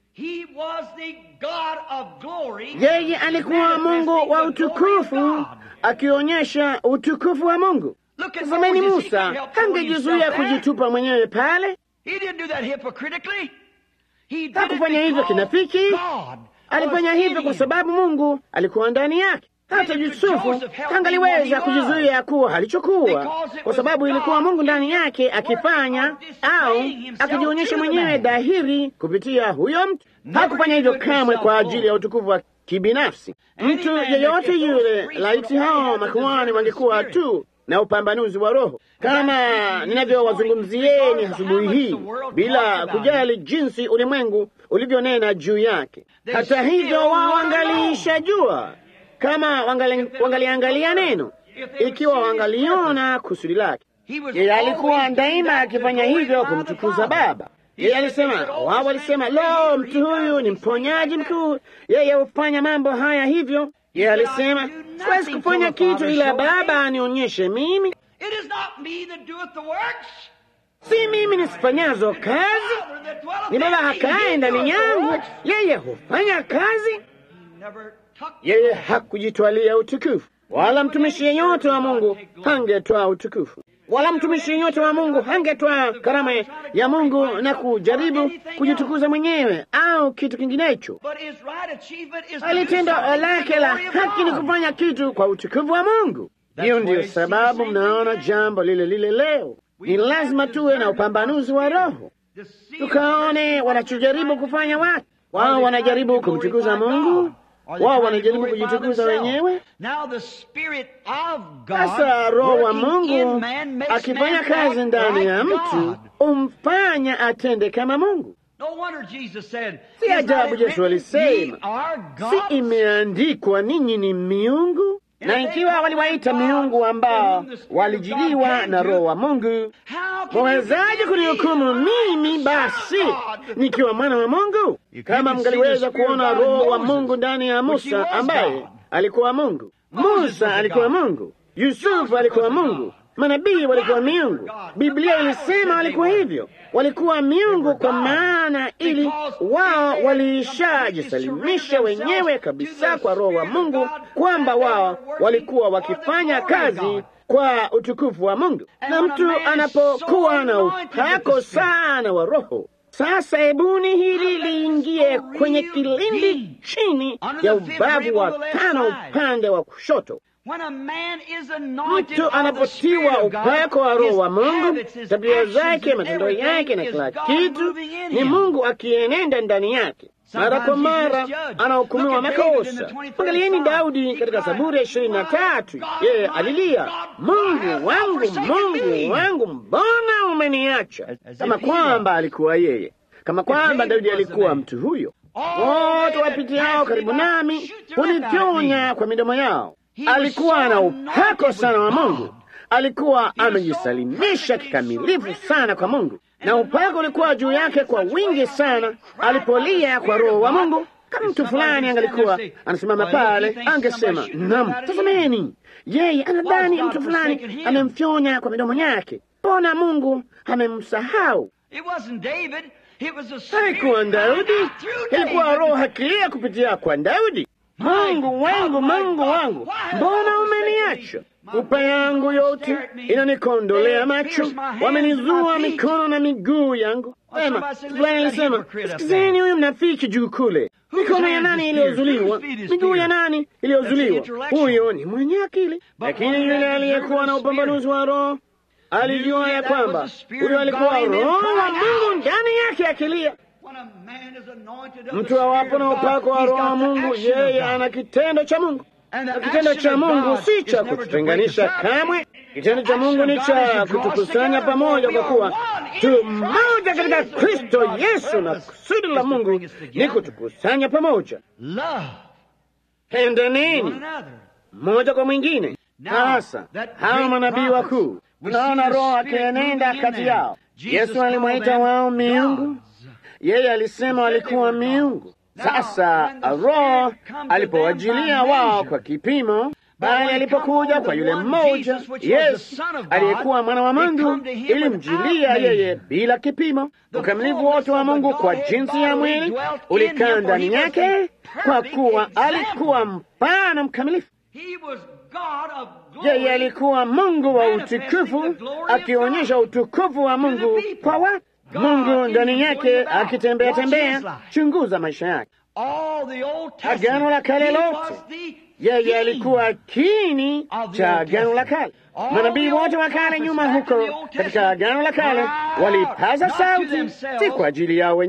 Yeye alikuwa Mungu wa utukufu akionyesha utukufu wa Mungu. Tazameni, Musa hangejizuia kujitupa mwenyewe pale. Hakufanya hivyo kinafiki, alifanya hivyo kwa sababu Mungu alikuwa ndani yake. Hata Yusufu hangaliweza kujizuia kuwa alichokuwa, kwa sababu ilikuwa Mungu ndani yake akifanya au akijionyesha mwenyewe dhahiri kupitia huyo mtu. Hakufanya hivyo kamwe kwa ajili ya utukufu wa kibinafsi. Mtu yeyote yule, laiti hao makuhani wangekuwa tu na upambanuzi wa Roho kama ninavyowazungumzieni asubuhi hii, bila kujali jinsi ulimwengu ulivyonena juu yake. Hata hivyo, wao wangalishajua kama wangaliangalia neno, ikiwa wangaliona kusudi lake. Yeye alikuwa daima akifanya hivyo kumtukuza Baba. Yeye alisema, wao walisema, lo, mtu huyu ni mponyaji mkuu, yeye hufanya mambo haya hivyo. Yeye alisema, siwezi kufanya kitu ila Baba anionyeshe mimi. Si mimi nisifanyazo kazi, ni Baba akaye ndani yangu, yeye hufanya kazi. Yeye hakujitwalia utukufu, wala mtumishi yeyote wa Mungu hangetwaa utukufu wala mtumishi yeyote wa Mungu hangetwaa karama ya Mungu na kujaribu kujitukuza mwenyewe au kitu kinginecho. Alitendo lake la haki ni kufanya kitu kwa utukufu wa Mungu. Hiyo ndiyo sababu mnaona jambo lile lile leo. Ni lazima tuwe na upambanuzi wa Roho, tukaone wanachojaribu kufanya watu. Wao wanajaribu kumtukuza Mungu wao wanajaribu kujitukuza wenyewe. Sasa Roho wa Mungu akifanya kazi ndani ya mtu umfanya atende kama Mungu. Si ajabu Yesu alisema, si imeandikwa ninyi ni miungu? Na ikiwa waliwaita miungu ambao walijiliwa na Roho wa Mungu, mwawezaje kunihukumu mimi basi nikiwa mwana wa Mungu? Kama mngaliweza kuona Roho wa Mungu ndani ya Musa ambaye alikuwa Mungu. Musa alikuwa Mungu, Yusufu alikuwa Mungu, manabii walikuwa miungu. Biblia ilisema walikuwa hivyo, walikuwa miungu kwa maana ili wao walishajisalimisha wenyewe kabisa kwa Roho wa Mungu, kwamba wao walikuwa wakifanya kazi kwa utukufu wa Mungu. Na mtu anapokuwa na upako sana wa Roho sasa hebuni hili liingie kwenye kilindi chini ya ubavu wa tano upande wa kushoto. Mtu anapotiwa upako wa Roho wa Mungu, tabia zake, matendo yake na kila kitu ni Mungu akienenda ndani yake. Mara kwa mara anahukumiwa makosa. Angalieni Daudi katika Zaburi ya ishirini na tatu, yeye alilia, Mungu wangu, Mungu wangu, mbona umeniacha? Kama kwamba alikuwa yeye, kama kwamba Daudi alikuwa mtu huyo. Wote wapitiao karibu nami hunifyonya kwa midomo yao. Alikuwa na upako sana wa Mungu, alikuwa amejisalimisha kikamilifu sana kwa Mungu, na upako ulikuwa juu yake kwa wingi sana. Alipolia kwa Roho wa Mungu, kama mtu fulani angalikuwa anasimama pale, angesema nam, tazameni, yeye anadhani mtu fulani amemfyonya kwa midomo yake. Mbona Mungu amemsahau? Haikuwa Daudi, ilikuwa Roho hakilia kupitia kwa Daudi. Mungu wangu, Mungu wangu, mbona umeniacha? Kupa yangu yote inanikondolea macho, wamenizua mikono na miguu yangu. Sema fulani alisema, sikizeni huyu mnafiki juu kule. Mikono ya nani iliyozuliwa? Miguu ya nani iliyozuliwa? Huyo ni mwenye akili. Lakini yule aliyekuwa na upambanuzi wa Roho alijua ya kwamba huyo alikuwa Roho wa Mungu ndani yake akilia. Mtu awapo na upako wa Roho wa Mungu, yeye ana kitendo cha Mungu, na kitendo cha Mungu si cha kututenganisha kamwe. Kitendo cha Mungu ni cha kutukusanya pamoja, kwa kuwa tu mmoja katika Kristo Yesu, na kusudi la Mungu ni kutukusanya pamoja. Pendaneni mmoja kwa mwingine. Sasa hawa manabii wakuu, tunaona Roho akienenda kati yao. Yesu alimwita wao miungu yeye alisema walikuwa miungu. Sasa Roho alipowajilia wao kwa kipimo, bali alipokuja kwa yule mmoja Yesu aliyekuwa mwana wa Mungu, ilimjilia yeye bila kipimo. Ukamilifu wote wa Mungu kwa jinsi ya mwili ulikaa ndani yake, kwa kuwa alikuwa mfano mkamilifu. Yeye alikuwa Mungu wa utukufu, akionyesha utukufu wa Mungu kwa watu. Mungu ndani yake akitembea tembea. Chunguza maisha yake, Agano la Kale lote, yeye alikuwa kiini cha Agano la Kale. Manabii wote wa kale nyuma huko katika Agano la Kale walipaza sauti, si kwa ajili yao wenyewe,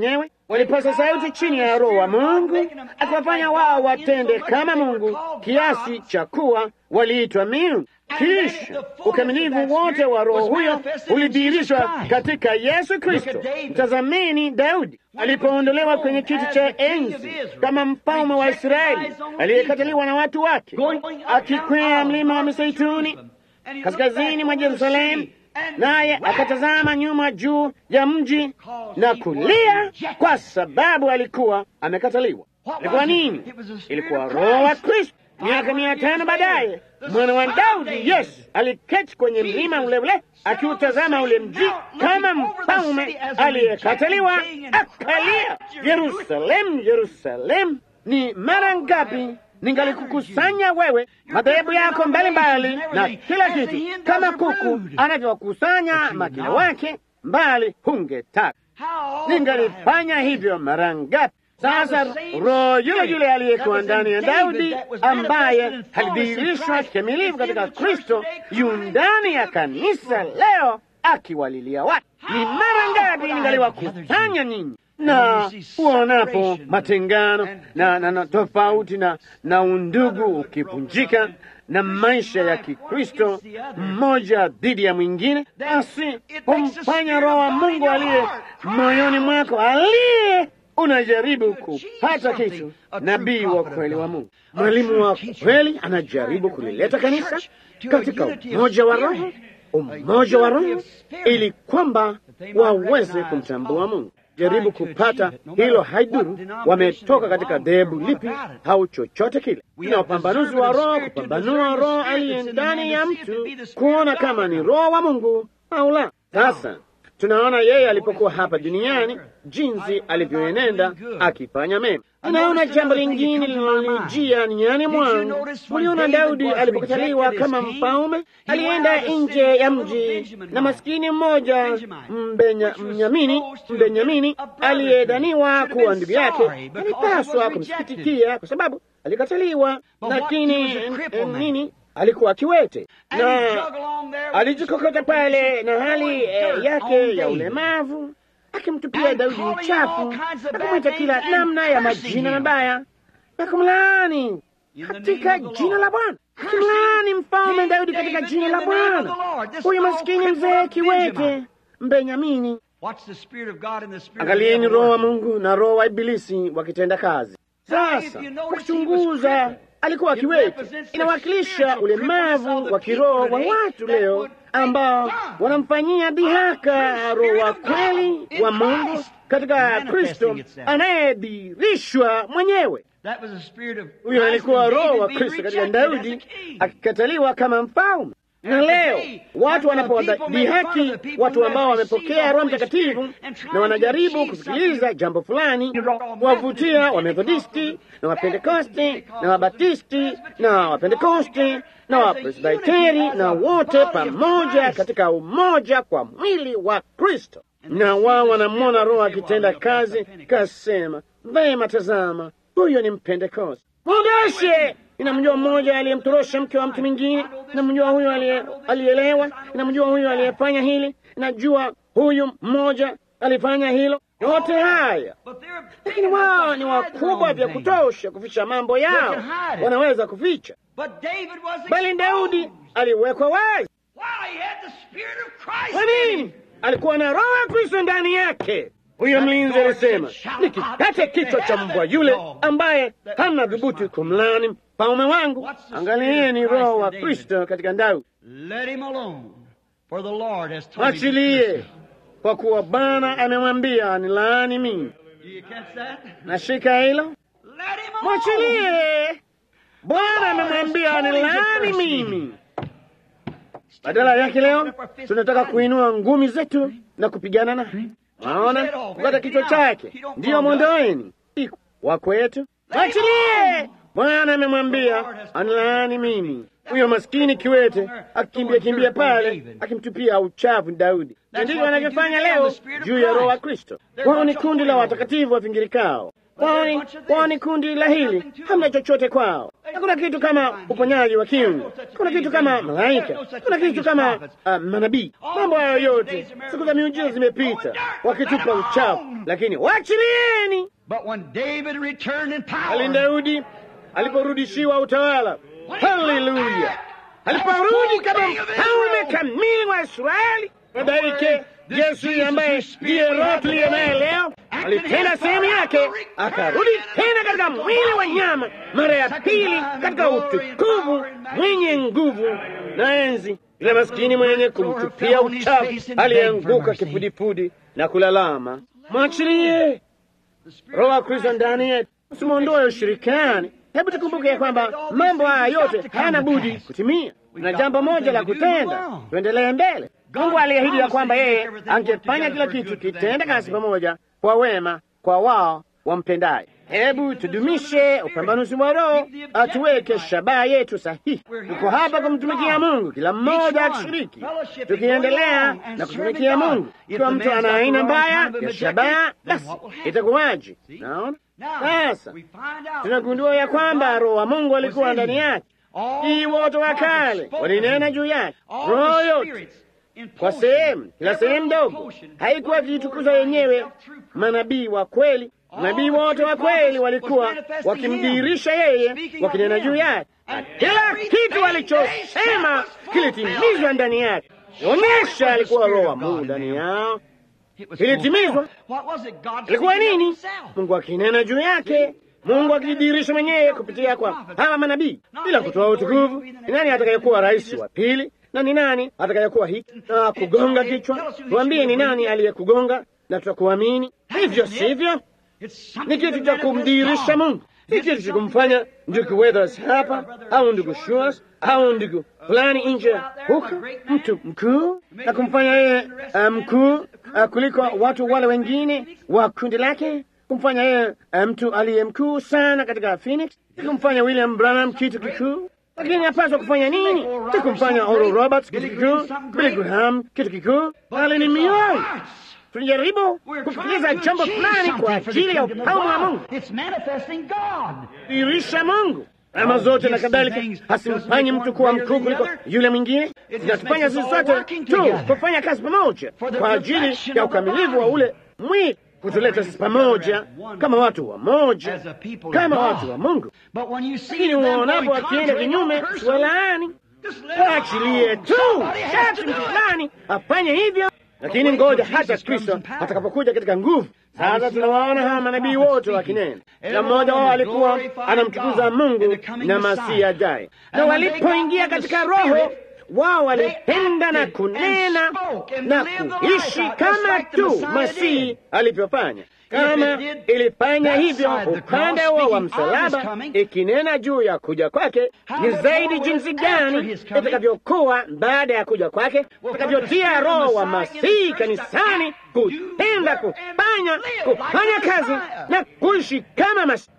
walipasa sauti chini ya Roho wa Mungu akiwafanya wao watende kama Mungu kiasi cha kuwa waliitwa miungu. Kisha ukamilifu wote wa Roho huyo ulidhihirishwa katika Yesu Kristo. Mtazameni Daudi alipoondolewa kwenye kiti cha enzi kama mfalme wa Israeli aliyekataliwa na watu wake, akikwea mlima wa Mizeituni kaskazini mwa Yerusalemu, naye akatazama nyuma juu ya mji na kulia kwa sababu alikuwa amekataliwa. Ilikuwa nini? Ilikuwa Roho wa Kristo. Miaka mia tano baadaye mwana wa Daudi Yesu aliketi kwenye mlima ule ule akiutazama ule mji kama mfalme aliyekataliwa, akalia, Yerusalemu, Yerusalemu, ni mara ngapi ningalikukusanya wewe, madhehebu yako mbalimbali na kila kitu, kama kuku anavyokusanya makina wake mbali, hungetaka ningalifanya hivyo mara ngapi? Sasa roho yule yule aliyekuwa ndani ya Daudi ambaye alidhihirishwa kikamilifu katika Kristo yu ndani ya kanisa leo akiwalilia watu. Ni mara ngapi ningaliwakusanya nyinyi na uonapo matengano na, na, na tofauti na, na undugu ukivunjika na maisha ya Kikristo mmoja dhidi ya mwingine, basi humfanya Roho wa Mungu aliye moyoni mwako aliye unajaribu kupata kitu. Nabii wa kweli wa Mungu, mwalimu wa kweli, anajaribu kulileta kanisa katika umoja wa Roho, umoja wa Roho, ili kwamba waweze kumtambua Mungu. Jaribu kupata hilo, haidhuru wametoka katika dhehebu lipi au chochote kile. Na upambanuzi wa Roho, kupambanua Roho aliye ndani ya mtu, kuona kama ni Roho wa Mungu au la. Sasa tunaona yeye alipokuwa hapa duniani jinsi alivyoenenda akifanya mema. Tunaona jambo lingine linalonijia niani mwangu. Muliona Daudi alipokataliwa kama mfalme, alienda nje ya mji na maskini mmoja Mbenyamini, Mbenyamini aliyedhaniwa kuwa ndugu yake alipaswa kumsikitikia kwa sababu alikataliwa, lakini nini alikuwa kiwete na alijikokota pale na hali eh, yake ya ulemavu, akimtupia Daudi uchafu, akamwita kila namna ya majina mabaya na kumlaani katika jina la Bwana, akimlaani mfalme Daudi katika jina la Bwana. Huyu maskini mzee kiwete Mbenyamini. Angalieni Roho wa Mungu na roho wa Ibilisi wakitenda kazi. Sasa kuchunguza alikuwa kiwete, inawakilisha ulemavu wa kiroho wa watu leo ambao wanamfanyia dhihaka roho wa kweli wa Mungu katika Kristo anayedhihirishwa mwenyewe. Huyo alikuwa roho wa Kristo katika Daudi akikataliwa kama mfalme. Na leo watu wanapodhihaki watu ambao wamepokea Roho Mtakatifu na wanajaribu kusikiliza jambo fulani, wavutia Wamethodisti na Wapentekosti na Wabatisti na Wapentekosti na Wapresbiteri na wote pamoja katika umoja kwa mwili wa Kristo, na wao wanamwona Roho akitenda kazi, kasema vema, tazama, huyo ni Mpentekosti, mwondoshe inamjua mmoja aliyemtorosha mke wa mtu mwingine, inamjua huyu alielewa, inamjua huyu aliyefanya hili, inajua huyu mmoja alifanya hilo. Yote haya lakini wao ni wakubwa vya kutosha kuficha mambo yao, wanaweza kuficha, bali Daudi aliwekwa wazi. Kwa nini? Alikuwa na Roho ya Kristo ndani yake. Huyo mlinzi alisema, nikikate kichwa cha mbwa yule ambaye hana dhubuti kumlani mfalme wangu. Angalieni Roho wa Kristo katika Daudi. Mwachilie, kwa kuwa Bwana amemwambia nilaani mimi. Nashika hilo, mwachilie. Bwana amemwambia nilaani mimi. Badala yake leo tunataka kuinua ngumi zetu na kupigana naye. Waona, kukata kichwa chake ndiyo mwondoeni wa kwetu. Mwachilie. Bwana amemwambia anilaani mimi. Huyo maskini kiwete akikimbia kimbia pale akimtupia uchafu Daudi. Na ndivyo wanavyofanya leo juu ya Roho wa Kristo. Wao ni kundi la watakatifu wavingirikao, kwani kwani kundi la hili hamna chochote kwao. Hakuna kitu kama uponyaji wa kiungu, kuna kitu kama malaika, kuna kitu kama uh, manabii. Mambo hayo yote, siku za miujiza zimepita, wakitupa uchafu, lakini wachilieni. Bali Daudi aliporudishiwa utawala, haleluya, aliporudi kama mfalme kamili wa Israeli, baadaike Yesu ambaye ndiye Roho tuliye naye leo alitenda sehemu yake, akarudi tena katika mwili wa nyama mara ya pili katika utukufu, mwenye nguvu na enzi. Yule maskini mwenye kumtupia uchafu alianguka kifudifudi na kulalama. Mwachilie Roho wa Kristo ndani yetu, usimwondoe ushirikani. Hebu tukumbuke ya kwamba mambo haya yote hayana budi kutimia, na jambo moja la kutenda, tuendelee mbele. Mungu aliahidi ya kwamba yeye angefanya kila kitu kitenda kazi pamoja kwa wema kwa wao wampendaye. Hebu tudumishe upambanuzi wa Roho, atuweke shabaha yetu sahihi. Tuko hapa kumtumikia Mungu, kila mmoja akishiriki, tukiendelea na kutumikia Mungu. Ikiwa mtu ana aina mbaya ya shabaha, basi itakuwaje? Naona sasa tunagundua ya kwamba Roho wa Mungu alikuwa ndani yake. Hii wote wa kale walinena juu yake, roho yote kwa sehemu, kila sehemu ndogo haikuwa ikijitukuza yenyewe. Manabii wa kweli, nabii wote wa kweli walikuwa wakimdhihirisha yeye, wakinena juu yake, na kila kitu alichosema kilitimizwa ndani yake. Onyesha alikuwa Roho wa Mungu ndani yao, kilitimizwa. Ilikuwa nini? Mungu akinena juu yake, Mungu akijidhihirisha mwenyewe kupitia kwa hawa manabii, bila kutoa utukufu. Ni nani atakayekuwa rais wa pili na ni nani atakayekuwa hiki na kugonga kichwa? Tuambie, ni nani aliyekugonga na tutakuamini? Hivyo sivyo? Ni kitu cha kumdhihirisha Mungu, si kitu cha kumfanya ndugu Weathers hapa au ndugu Shores au ndugu fulani nje huko, mtu mkuu na kumfanya yeye uh, mkuu uh, kuliko watu wale wengine wa kundi lake, kumfanya yeye uh, mtu aliye mkuu sana katika Phoenix, kumfanya William Branham kitu kikuu lakini apaswa kufanya nini? Si kumfanya Oral Roberts kitu kikuu, Billy Graham kitu kikuu, bali ni mioyo. Tunajaribu kufikiriza jambo fulani kwa ajili ya ufalme wa Mungu, dhihirisha Mungu ama zote na kadhalika, hasimfanyi mtu kuwa mkuu kuliko yule mwingine. Zinatufanya sisi sote tu kufanya kazi pamoja kwa ajili ya ukamilifu wa ule mwili kutuleta sisi pamoja kama watu wa moja, kama watu wa Mungu. Lakini uonapo akienda kinyume, walaani, waachilie tu, shati mtu fulani afanye hivyo. Lakini ngoja hata Kristo atakapokuja katika nguvu. Sasa tunawaona hawa manabii wote wakinena, kila mmoja wao alikuwa anamtukuza Mungu na Masihi ajaye, na walipoingia katika Roho wao walipenda na kunena na kuishi kama tu Masihi alivyofanya. Kama ilifanya hivyo upande wao wa msalaba, ikinena juu ya kuja kwake, ni zaidi jinsi gani itakavyokuwa baada ya kuja kwake, itakavyotia Roho wa Masihi kanisani kutenda, kufanya kufanya kazi na kuishi kama Masihi.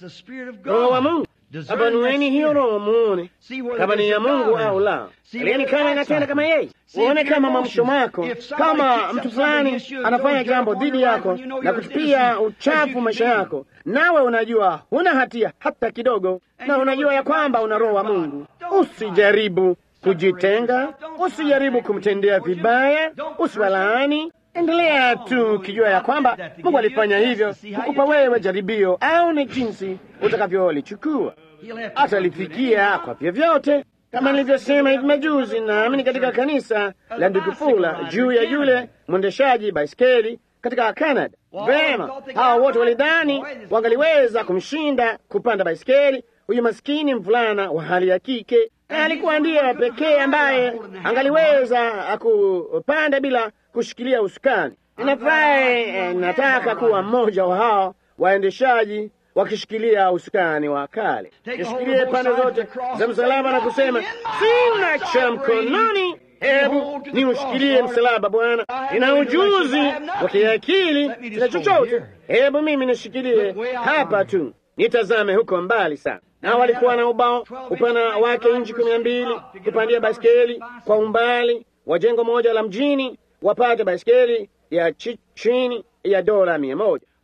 Roho wa Mungu Abanueni hiyo roho muone kama ni ya Mungu au la. Alieni kama inatenda kama yeye, uone kama mwamsho wako. Kama mtu fulani anafanya jambo dhidi yako na kutupia uchafu maisha yako, nawe unajua huna hatia hata kidogo, na unajua ya kwamba una roho wa Mungu, usijaribu kujitenga, usijaribu kumtendea vibaya, usiwalaani. Endelea tu ukijua ya kwamba Mungu alifanya hivyo kukupa wewe jaribio, au ni jinsi utakavyolichukua. Atalifikia kwa vyovyote, kama nilivyosema hivi majuzi, naamini katika kanisa la ndugu Fula juu ya yule mwendeshaji baiskeli katika Canada. Vema, hawa wote walidhani wangaliweza kumshinda kupanda baiskeli huyu maskini mvulana wa hali ya kike, na alikuwa ndiye pekee ambaye angaliweza kupanda bila kushikilia usukani. Ninafurahi eh, nataka kuwa mmoja wa hao waendeshaji wakishikilia usukani wa kale, nishikilie pande zote za msalaba na kusema, sina cha mkononi, hebu ni ushikilie msalaba Bwana. Nina ujuzi wa kiakili, sina chochote, hebu mimi nishikilie hapa tu, nitazame huko mbali sana. Na walikuwa na ubao upana wake inchi kumi na mbili kupandia baiskeli kwa umbali wa jengo moja la mjini wapate baiskeli ya chini ya dola mia moja.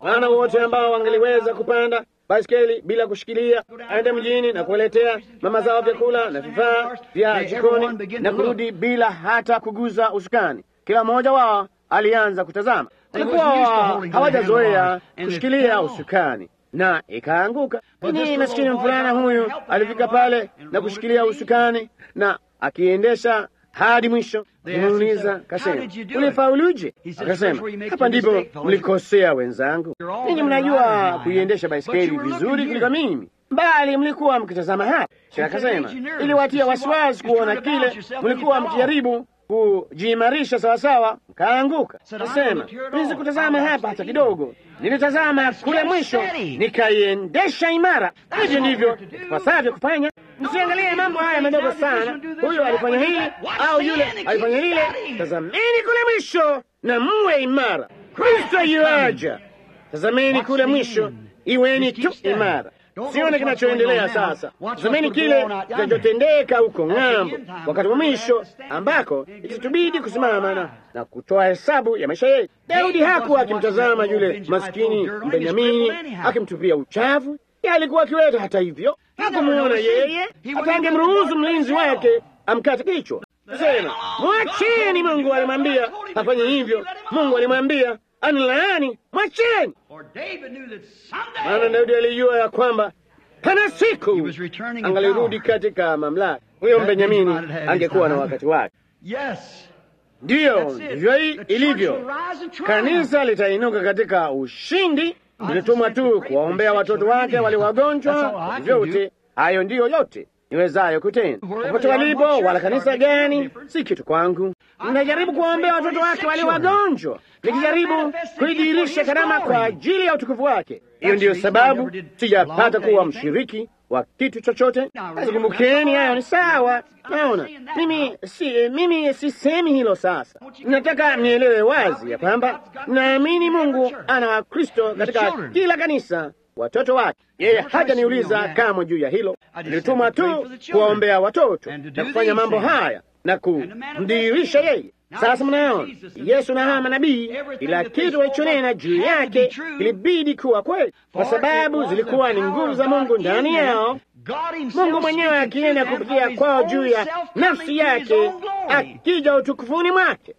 maana wote ambao wangeliweza kupanda baiskeli bila kushikilia, aende mjini na kuwaletea mama zao vyakula na vifaa vya jikoni na kurudi bila hata kuguza usukani. Kila mmoja wao alianza kutazama, walikuwa hawajazoea kushikilia usukani na ikaanguka. Ni maskini mvulana huyu alifika pale na kushikilia usukani na akiendesha hadi mwisho. Kimuuliza kasema, ulifauluje? Akasema, hapa ndipo mlikosea wenzangu, ninyi mnajua kuiendesha baiskeli vizuri kuliko mimi, bali mlikuwa mkitazama hapa. Kisha akasema, iliwatia wasiwasi kuona kile mlikuwa mkijaribu kujiimarisha sawasawa, mkaanguka. Nasema niwezi kutazama hapa hata kidogo, nilitazama kule mwisho, nikaiendesha imara. Hivyo ndivyo tupasavyo kufanya. Msiangalie mambo haya madogo sana, huyo alifanya hili au yule alifanya lile. Tazameni kule mwisho na muwe imara. Kristo yuaja, tazameni kule mwisho, iweni tu imara. Sione kinachoendelea sasa. Tazameni kile kinachotendeka huko ng'ambo, wakati wa mwisho ambako itatubidi kusimama na, na kutoa hesabu ya maisha yetu. Daudi hakuwa akimtazama yule maskini Benyamini akimtupia uchafu. Yeye alikuwa akiweta. Hata hivyo hakumuona yeye, hata angemruhusu mlinzi wake amkate kichwa. Sema mwacheni, Mungu alimwambia afanye hivyo. Mungu alimwambia anilaani, mwacheni. Maana Daudi alijua ya kwamba pana siku angalirudi katika mamlaka. Huyo Benyamini angekuwa na wakati wake. Ndiyo, ndivyo ilivyo. Kanisa litainuka katika ushindi. Ilitumwa tu kuwaombea watoto wake wale wagonjwa. Vyote hayo ndiyo yote niwezayo kutenda. Popote walipo, wala kanisa gani, si kitu kwangu. Ninajaribu kuwaombea watoto wake wale wagonjwa, nikijaribu kuidhihirisha karama kwa ajili ya utukufu wake. Hiyo ndiyo sababu sijapata kuwa mshiriki wa kitu chochote. Basi kumbukeni, hayo ni sawa. Naona mimi si mimi sisemi hilo sasa. Nataka nielewe wazi ya kwamba naamini Mungu ana Wakristo katika kila kanisa watoto wake. Yeye hajaniuliza kamwe juu ya hilo. Nilituma tu kuwaombea watoto na kufanya mambo haya na kumdhihirisha yeye. Sasa mnaona Yesu na hawa manabii, kila kitu walichonena juu yake kilibidi kuwa kweli, kwa sababu zilikuwa ni nguvu za Mungu ndani yao. Mungu mwenyewe akienda kupitia kwao juu ya nafsi yake, akija utukufuni mwake.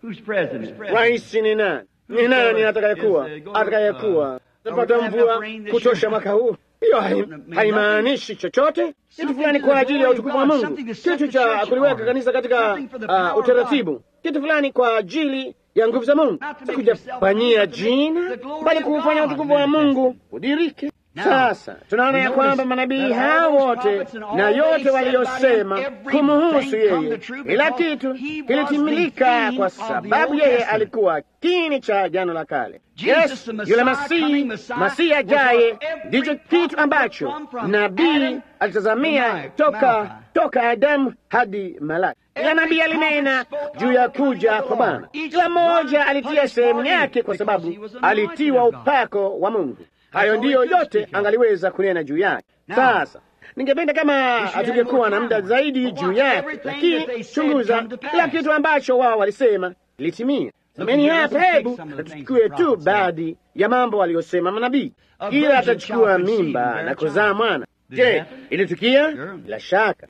Rais ni nani? Ni nani atakayekuwa atakayekuwa tapata mvua kutosha mwaka huu? Hiyo haimaanishi chochote. Kitu fulani kwa ajili ya utukufu wa Mungu, kitu cha kuliweka kanisa katika uh, utaratibu, kitu fulani kwa ajili ya nguvu za Mungu, sikujafanyia jina, bali kuufanya utukufu wa Mungu udirike. Sasa tunaona ya kwamba manabii hao wote na yote waliyosema kumuhusu yeye, kila kitu kilitimilika kwa sababu yeye alikuwa kini cha Agano la Kale. Yes, yule Masihi, Masihi ajaye ndicho kitu ambacho nabii alitazamia toka toka Adamu hadi Malaki. Kila nabii alinena juu ya kuja kwa Bwana. Kila mmoja alitia sehemu yake, kwa sababu alitiwa upako wa Mungu. Hayo ndiyo yote angaliweza kunena juu yake. Sasa ningependa kama hatungekuwa na muda zaidi juu yake, lakini chunguza kila kitu ambacho wao walisema litimia. Semeni hapa, hebu natuchukue tu baadhi ya mambo waliyosema manabii. Kila atachukua mimba na kuzaa mwana. Je, ilitukia? Bila shaka.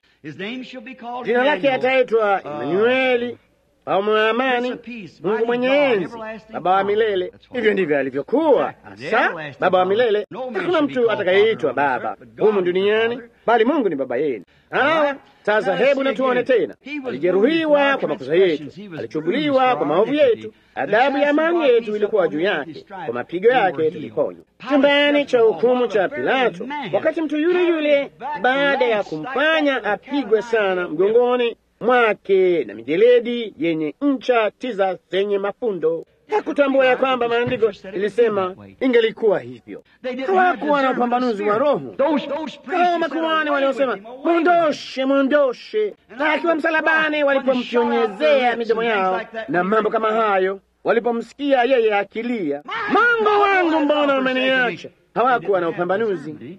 Jina lake ataitwa Emanueli au Mwamani, Mungu mwenye enzi, Baba wa milele. Hivyo ndivyo alivyokuwa hasa, Baba wa milele. Hakuna mtu atakayeitwa baba humu duniani, bali Mungu ni baba yenu. Hawa sasa, hebu natuone tena. Alijeruhiwa kwa makosa yetu, alichubuliwa kwa maovu yetu, adhabu ya amani yetu ilikuwa juu yake, kwa mapigo yake tuliponywa. Chumbani cha hukumu cha Pilato, wakati mtu yule yule baada ya kumfanya apigwe sana mgongoni mwake na mijeledi yenye ncha tisa zenye mafundo. Hakutambua ya kwamba maandiko ilisema ingelikuwa hivyo. Hawakuwa na upambanuzi wa roho. Hao makuhani waliosema mwondoshe, mwondoshe, na akiwa msalabani, walipomchonyezea midomo yao na mambo kama hayo, walipomsikia yeye akilia, Mungu wangu, mbona umeniacha? Hawakuwa na upambanuzi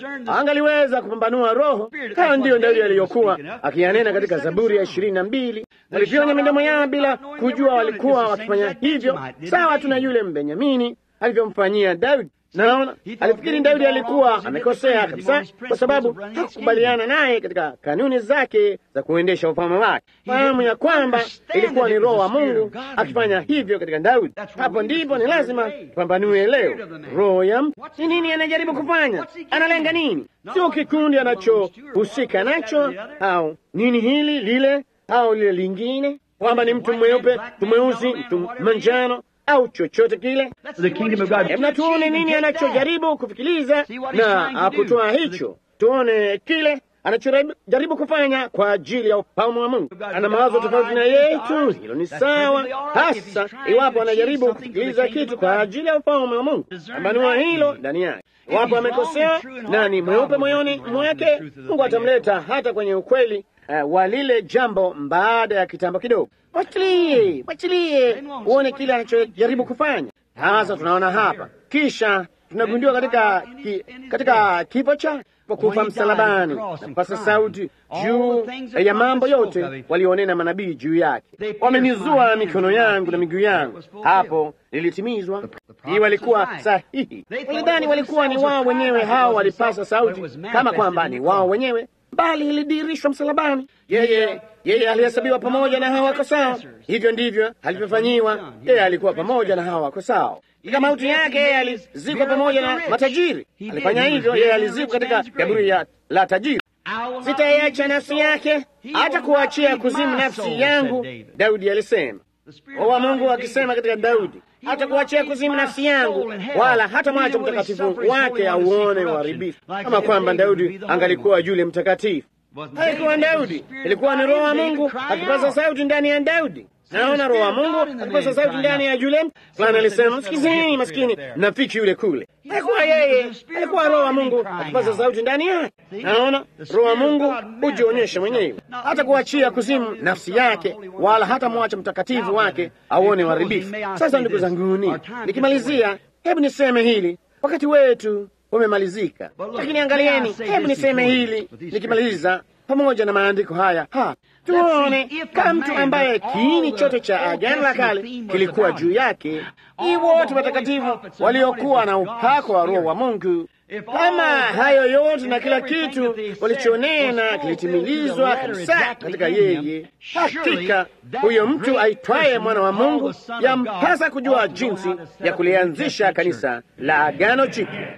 angaliweza kupambanua roho. Hayo ndiyo Daudi aliyokuwa akiyanena katika Zaburi ya ishirini na mbili walipionya midomo yao bila kujua walikuwa wakifanya hivyo, sawa tu na yule Mbenyamini alivyomfanyia Daudi. Naona alifikiri Daudi alikuwa amekosea kabisa, kwa sababu hakukubaliana naye katika kanuni zake za kuendesha ufalme wake. Fahamu ya kwamba ilikuwa ni Roho wa Mungu akifanya hivyo katika Daudi. Hapo ndipo ni lazima tupambanue leo, roho ya mtu ni nini, anajaribu kufanya, analenga nini, sio kikundi anachohusika nacho, au nini hili lile au lile lingine, kwamba ni mtu mweupe, mtu mweusi, mtu manjano au chochote kile. Hebu tuone nini anachojaribu kufikiliza na kutoa hicho, tuone kile anachojaribu kufanya kwa ajili ya ufalme wa Mungu. Ana mawazo tofauti na yetu, hilo ni sawa, hasa iwapo anajaribu kufikiliza kitu kwa ajili ya ufalme wa Mungu. Ambanua hilo ndani yake. Iwapo amekosea na ni mweupe moyoni mwake, Mungu atamleta hata kwenye ukweli uh, wa lile jambo baada ya kitambo kidogo. Wachilie, wachilie uone kile anachojaribu kufanya. Sasa tunaona hapa, kisha tunagundua katika ki, katika kifo chake kwa kufa msalabani na kupasa sauti juu ya mambo yote walionena manabii juu yake. Wamenizua mikono yangu na miguu yangu, hapo lilitimizwa. Hii walikuwa sahihi. Walidhani walikuwa ni wao wenyewe, hao walipasa sauti kama kwamba ni wao wenyewe bali ilidirishwa msalabani. Yeye yeye alihesabiwa pamoja na hao wakosao. Hivyo ndivyo alivyofanyiwa. Yeye alikuwa pamoja na hao wakosao. Katika mauti yake yeye alizikwa pamoja na matajiri. Alifanya hivyo, yeye alizikwa katika kaburi ya la tajiri. Sitaiacha nafsi yake hata kuachia kuzimu nafsi yangu, Daudi alisema. Roho wa Mungu akisema katika Daudi, hata kuachia kuzimu nafsi yangu, wala hata mwacha mtakatifu wake auone uharibifu. Kama kwamba Daudi angalikuwa yule mtakatifu. Haikuwa Daudi, ilikuwa ni Roho wa Mungu akipaza sauti ndani ya Daudi. Naona Roho wa Mungu akipaza sauti ndani ya yule fulani. Alisema, msikizeni maskini nafiki yule kule. Haikuwa yeye, alikuwa Roho wa Mungu akipaza sauti ndani yake. Naona Roho wa Mungu hujionyesha mwenyewe, hata kuachia kuzimu nafsi yake, wala hata mwacha mtakatifu wake auone uharibifu. Sasa ndugu zanguni, nikimalizia, hebu niseme hili, wakati wetu umemalizika, lakini angalieni, hebu niseme hili nikimaliza pamoja na maandiko haya hapa, tuone kama mtu ambaye kiini chote cha Agano la Kale kilikuwa juu yake, ni wote watakatifu waliokuwa na upako wa Roho wa Mungu. Kama hayo yote na kila kitu walichonena kilitimilizwa kabisa katika yeye, hakika huyo mtu aitwaye mwana wa Mungu yampasa kujua jinsi ya kulianzisha kanisa la Agano Jipya.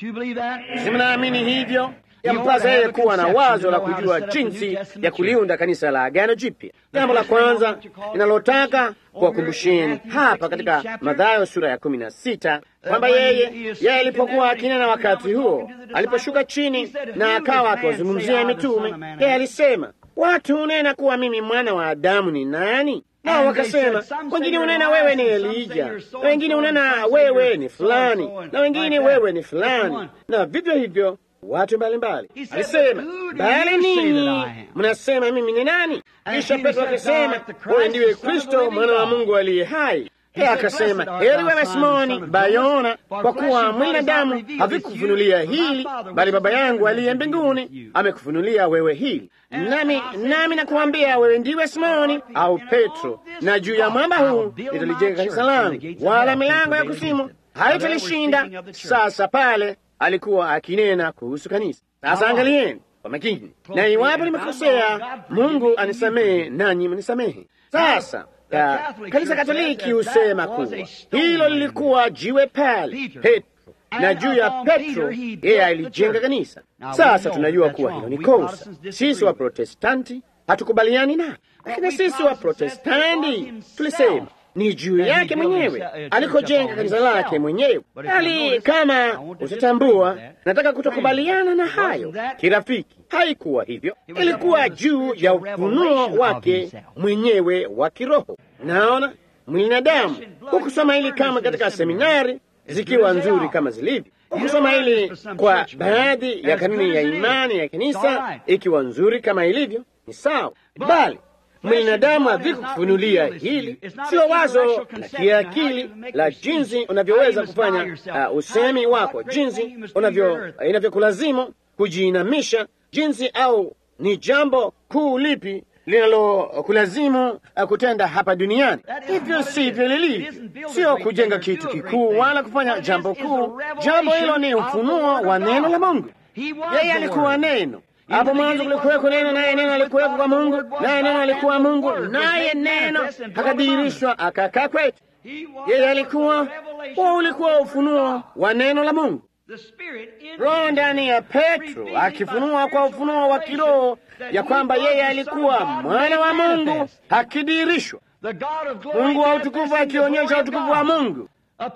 Si mnaamini hivyo? Yampasa yeye kuwa na wazo la kujua jinsi ya kuliunda kanisa la Agano Jipya. Jambo la kwanza linalotaka kuwakumbusheni hapa katika Mathayo sura ya kumi na sita kwamba yeye yeye alipokuwa akinena wakati huo, aliposhuka chini na akawa akiwazungumzia mitume, yeye alisema, watu hunena kuwa mimi mwana wa Adamu ni nani? Nao wakasema, wengine hunena wewe ni Elija, na wengine hunena wewe ni fulani, na wengine wewe ni fulani, na vivyo hivyo watu mbalimbali. Alisema, bali ninyi mnasema mimi ni nani? Kisha Petro akasema, wewe ndiwe Kristo mwana wa Mungu aliye hai. Yeye akasema, heri wewe Simoni Bayona, kwa kuwa mwili na damu havikufunulia hili, bali Baba yangu aliye mbinguni amekufunulia wewe hili. Nami nami nakuambia wewe ndiwe Simoni au Petro, na juu ya mwamba huu nitalijenga kanisa langu, wala milango ya kuzimu haitalishinda. Sasa pale alikuwa akinena kuhusu kanisa. Sasa angalieni kwa makini, na iwapo nimekosea, Mungu anisamehe nanyi mnisamehe. Sasa ka, kanisa Katoliki husema kuwa hilo lilikuwa jiwe pale Petro, na juu ya Petro yeye alijenga kanisa. Sasa tunajua kuwa hilo ni kosa. Sisi wa Protestanti hatukubaliani na, lakini sisi wa Protestanti tulisema ni juu yake mwenyewe alikojenga kanisa lake mwenyewe. Bali kama utatambua, nataka kutokubaliana na hayo kirafiki. Haikuwa hivyo, ilikuwa juu ya ufunuo wake mwenyewe wa kiroho. Naona mwili na damu. Hukusoma hili kama katika seminari zikiwa nzuri kama zilivyo, hukusoma hili kwa baadhi ya kanuni ya imani ya kanisa ikiwa nzuri kama ilivyo, ni sawa, bali mwili na damu havikufunulia hili. Sio wazo la kiakili la jinsi unavyoweza kufanya uh, usemi wako, jinsi unavyo inavyokulazimu kujiinamisha, jinsi au ni jambo kuu lipi linalokulazimu kutenda hapa duniani. Hivyo sivyo lilivyo, sio kujenga kitu kikuu wala kufanya jambo kuu. Jambo hilo ni ufunuo wa neno la Mungu. Yeye alikuwa neno hapo mwanzo kulikuweko neno, naye neno alikuweko kwa Mungu, naye neno alikuwa Mungu, naye neno akadhihirishwa akakaa kwetu. Yeye alikuwa huo, ulikuwa ufunuo wa neno la Mungu. Roho ndani ya Petro akifunua kwa ufunuo wa kiroho ya kwamba yeye alikuwa mwana wa Mungu akidhihirishwa, Mungu wa utukufu akionyesha utukufu wa Mungu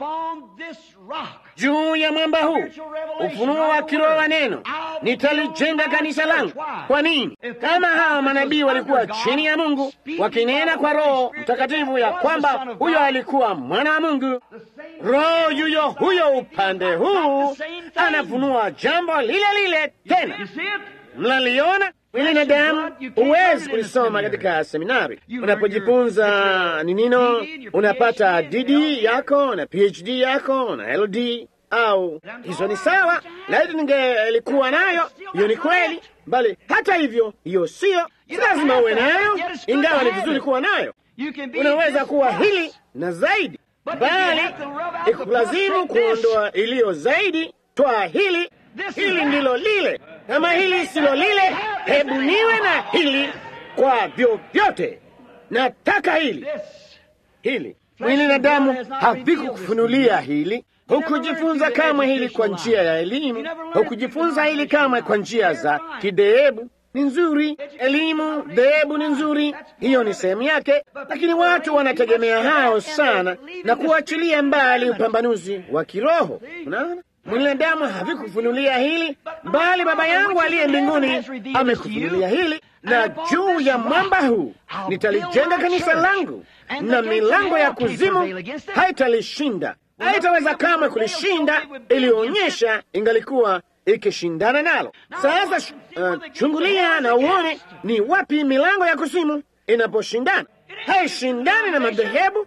juu ya mwamba huu, ufunuo wa kiroho wa neno, nitalijenga kanisa langu. Kwa nini? Kama hawa manabii walikuwa chini ya Mungu wakinena kwa Roho Mtakatifu ya kwamba huyo alikuwa mwana wa Mungu, Roho yuyo huyo upande huu anafunua jambo lile lile tena. Mnaliona? Mwili na damu huwezi kulisoma katika seminari. Unapojifunza ni nino, unapata DD yako na PhD yako na LD au hizo ni sawa, laiti ningelikuwa nayo. Hiyo ni kweli, bali hata hivyo, hiyo sio si lazima uwe nayo, ingawa ni vizuri kuwa nayo. Unaweza kuwa hili na zaidi, bali ikulazimu kuondoa iliyo zaidi. Twaa hili, hili ndilo lile kama hili silo lile, hebu niwe na hili kwa vyovyote. Nataka hili hili. Mwili na damu havikukufunulia hili. Hukujifunza kamwe hili kwa njia ya elimu. Hukujifunza hili kamwe kwa njia za kidhehebu. Ni nzuri, elimu dhehebu ni nzuri, hiyo ni sehemu yake, lakini watu wanategemea hao sana na kuachilia mbali upambanuzi wa kiroho. Unaona? Mwili na damu havikufunulia hili, bali Baba yangu aliye mbinguni amekufunulia hili, na juu ya mwamba huu nitalijenga kanisa langu, na milango ya kuzimu haitalishinda. Haitaweza kamwe kulishinda, ilionyesha ingalikuwa ikishindana nalo. Sasa uh, chungulia na uone ni wapi milango ya kuzimu inaposhindana. Haishindani na madhehebu.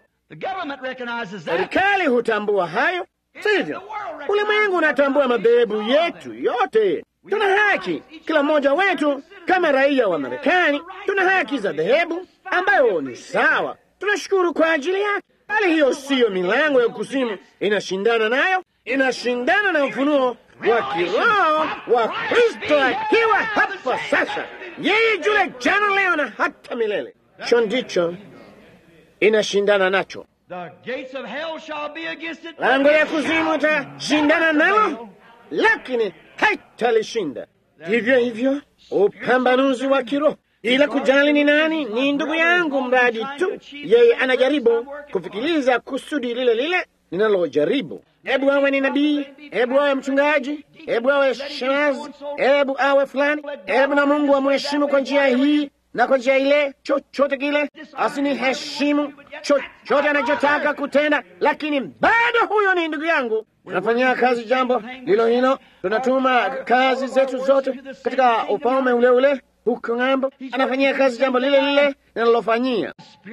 Serikali hutambua hayo, sivyo? Ulimwengu unatambua madhehebu yetu yote. Tuna haki, kila mmoja wetu kama raia wa Marekani, tuna haki za dhehebu ambayo ni sawa. Tunashukuru kwa ajili yake, bali hiyo siyo milango ya kuzimu inashindana nayo. Inashindana na ufunuo wa kiroho wa Kristo akiwa hapa sasa, yeye yule jana, leo na hata milele. Cho ndicho inashindana nacho. Lango ya kuzimu itashindana nalo, lakini haitalishinda. Hivyo hivyo upambanuzi wa kiroho, ila kujali ni nani, ni ndugu yangu, mradi tu yeye anajaribu kufikiriza kusudi lile lile ninalojaribu. Hebu awe ni nabii, hebu awe mchungaji, hebu awe shemazi, hebu awe fulani, hebu na Mungu amheshimu kwa njia hii na kwa njia ile, chochote kile asiniheshimu, chochote anachotaka kutenda, lakini bado huyo ni ndugu yangu. Tunafanyia kazi jambo lilo hilo, tunatuma kazi zetu zote katika ufalme ule ule huko ng'ambo, anafanyia kazi jambo lile lile linalofanyia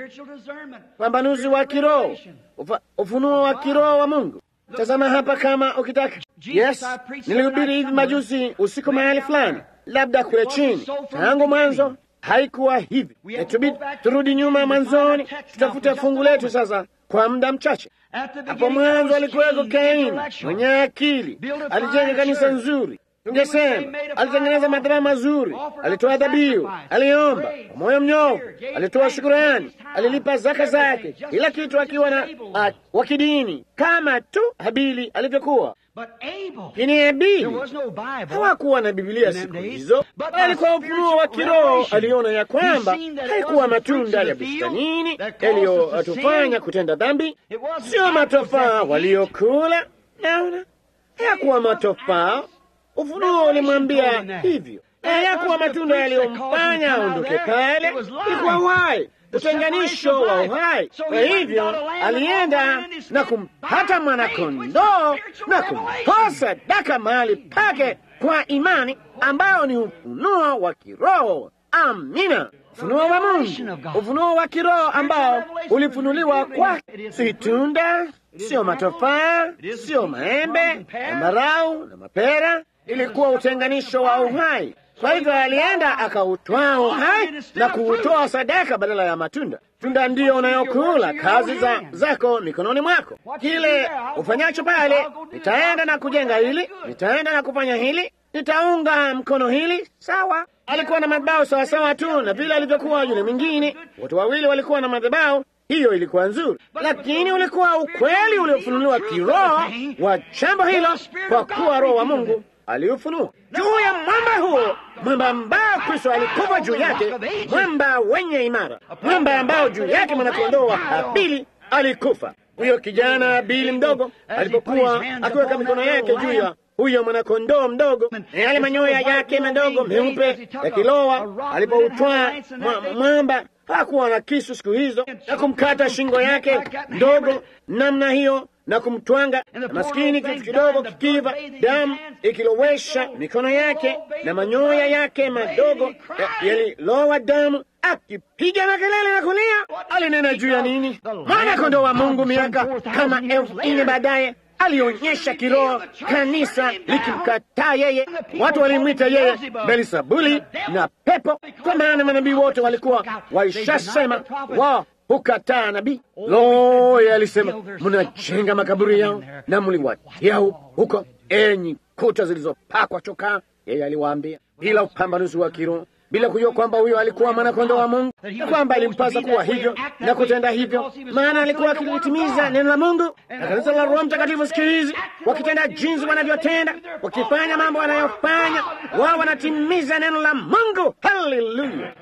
pambanuzi wa kiroho, ufunuo wa kiroho wa Mungu. Tazama hapa kama ukitaka. Yes, nilihubiri hivi majuzi usiku mahali fulani, labda kule chini. Tangu mwanzo haikuwa hivi. Tubidi turudi nyuma mwanzoni, tutafute fungu letu sasa kwa muda mchache. Hapo mwanzo alikuweko Kaini mwenye akili, alijenga kanisa nzuri, tungesema alitengeneza madhabahu mazuri, alitoa dhabihu, aliomba kwa moyo mnyofu, alitoa shukurani, alilipa zaka zake, kila kitu akiwa na wa kidini kama tu Habili alivyokuwa. Lakini Habili hawakuwa na Bibilia siku hizo, alikuwa ufunuo wa kiroho. Aliona ya kwamba haikuwa matunda ya bustanini yaliyotufanya kutenda dhambi, sio matofaa waliokula. Naona hayakuwa matofaa Ufunuo ulimwambia hivyo, hayakuwa matunda yaliyomfanya aondoke pale, ilikuwa uhai, utenganisho wa uhai. Kwa hivyo alienda na kumpata mwanakondoo na kumtoa sadaka mahali pake kwa imani, ambayo ni ufunuo wa kiroho. Amina, ufunuo wa Mungu, ufunuo wa kiroho ambao ulifunuliwa kwake, si tunda, sio matofaa, sio maembe, ambarau na mapera ilikuwa utenganisho wa uhai. Kwa hivyo alienda akautwaa uhai na kuutoa sadaka badala ya matunda. Tunda ndiyo unayokula, kazi za zako mikononi mwako. Kile ufanyacho pale, nitaenda na kujenga hili, nitaenda na kufanya hili, nitaunga mkono hili. Sawa, alikuwa na madhabahu sawasawa tu na vile alivyokuwa yule mwingine. Wote wawili walikuwa na madhabahu. Hiyo ilikuwa nzuri, lakini ulikuwa ukweli uliofunuliwa kiroho wa jambo hilo, kwa kuwa Roho wa Mungu aliufunua juu ya mwamba huo, mwamba ambao Kristo alikufa juu yake, mwamba wenye imara, mwamba ambao juu yake mwanakondoo wa Habili alikufa. Huyo kijana Habili mdogo alipokuwa akiweka mikono yake juu ya huyo mwanakondoo mdogo na yale manyoya yake madogo meupe yakilowa, alipoutwaa mwamba hakuwa na kisu siku hizo, na kumkata shingo yake ndogo namna hiyo na kumtwanga, na maskini kitu kidogo kikiva, damu ikilowesha mikono yake na manyoya yake madogo yalilowa damu, akipiga makelele na kulia. Alinena juu ya nini? Mwana kondoo wa Mungu, miaka kama elfu nne baadaye alionyesha kiroho kanisa likimkataa yeye. Watu walimwita yeye Beelzebuli na pepo, kwa maana manabii wote walikuwa waishasema wao hukataa nabii. Lo, yeye alisema mnajenga makaburi yao na mliwatia huko, enyi kuta zilizopakwa chokaa. Yeye aliwaambia bila upambanuzi wa kiroho bila kujua kwamba huyo alikuwa mwanakondoo wa Mungu, na kwamba ilimpasa kuwa hivyo na kutenda hivyo, maana alikuwa akilitimiza neno la Mungu. Na kanisa la Roho Mtakatifu siku hizi wakitenda jinsi wanavyotenda, wakifanya mambo wanayofanya, wao wanatimiza neno la Mungu. Haleluya!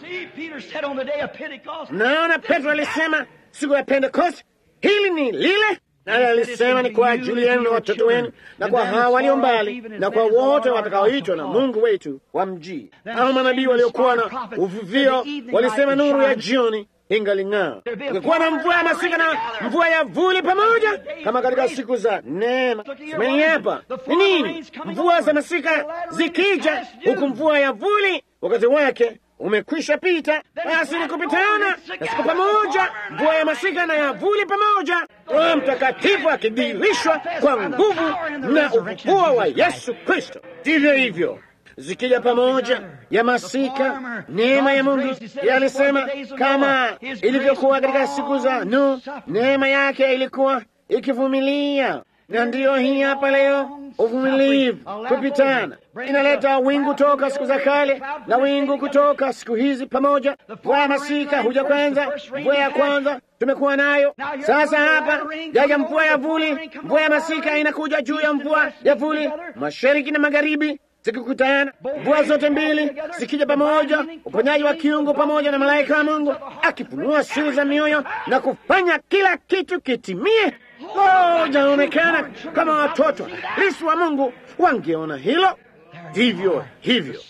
Naona Petro alisema siku ya Pentekoste, hili ni lile naye alisema ni kwa ajili yenu na watoto wenu na kwa hawa walio mbali na kwa wote watakaoitwa na Mungu wetu wa mjii. Hao manabii waliokuwa na uvuvio walisema nuru ya jioni ingaling'aa. Ungekuwa na mvua ya masika na mvua ya vuli pamoja, kama katika siku za neema. Semeni hapa ni nini? Mvua za masika zikija, huku mvua ya vuli wakati wake umekwisha pita, basi ni kupitana na siku pamoja, mvua ya masika na ya vuli pamoja, Roho Mtakatifu akidhihirishwa kwa nguvu na ufufuo wa Yesu Kristo. Ndivyo hivyo zikija pamoja ya masika, neema ya Mungu. Yeye alisema kama ilivyokuwa katika siku za Nuhu, neema yake ilikuwa ikivumilia na ndiyo hii hapa leo, uvumilivu, kupitana. Inaleta wingu toka siku za kale na wingu kutoka siku hizi pamoja. Mvua ya masika huja kwanza, mvua ya kwanza tumekuwa nayo. Sasa hapa jaja mvua ya vuli, mvua ya masika inakuja juu ya mvua ya vuli, mashariki na magharibi zikikutana, mvua zote mbili zikija pamoja, uponyaji wa kiungu pamoja na malaika wa Mungu akifunua siri za mioyo na kufanya kila kitu kitimie. Oh, jaonekana kama watoto lisi wa Mungu wangeona hilo. Ndivyo hivyo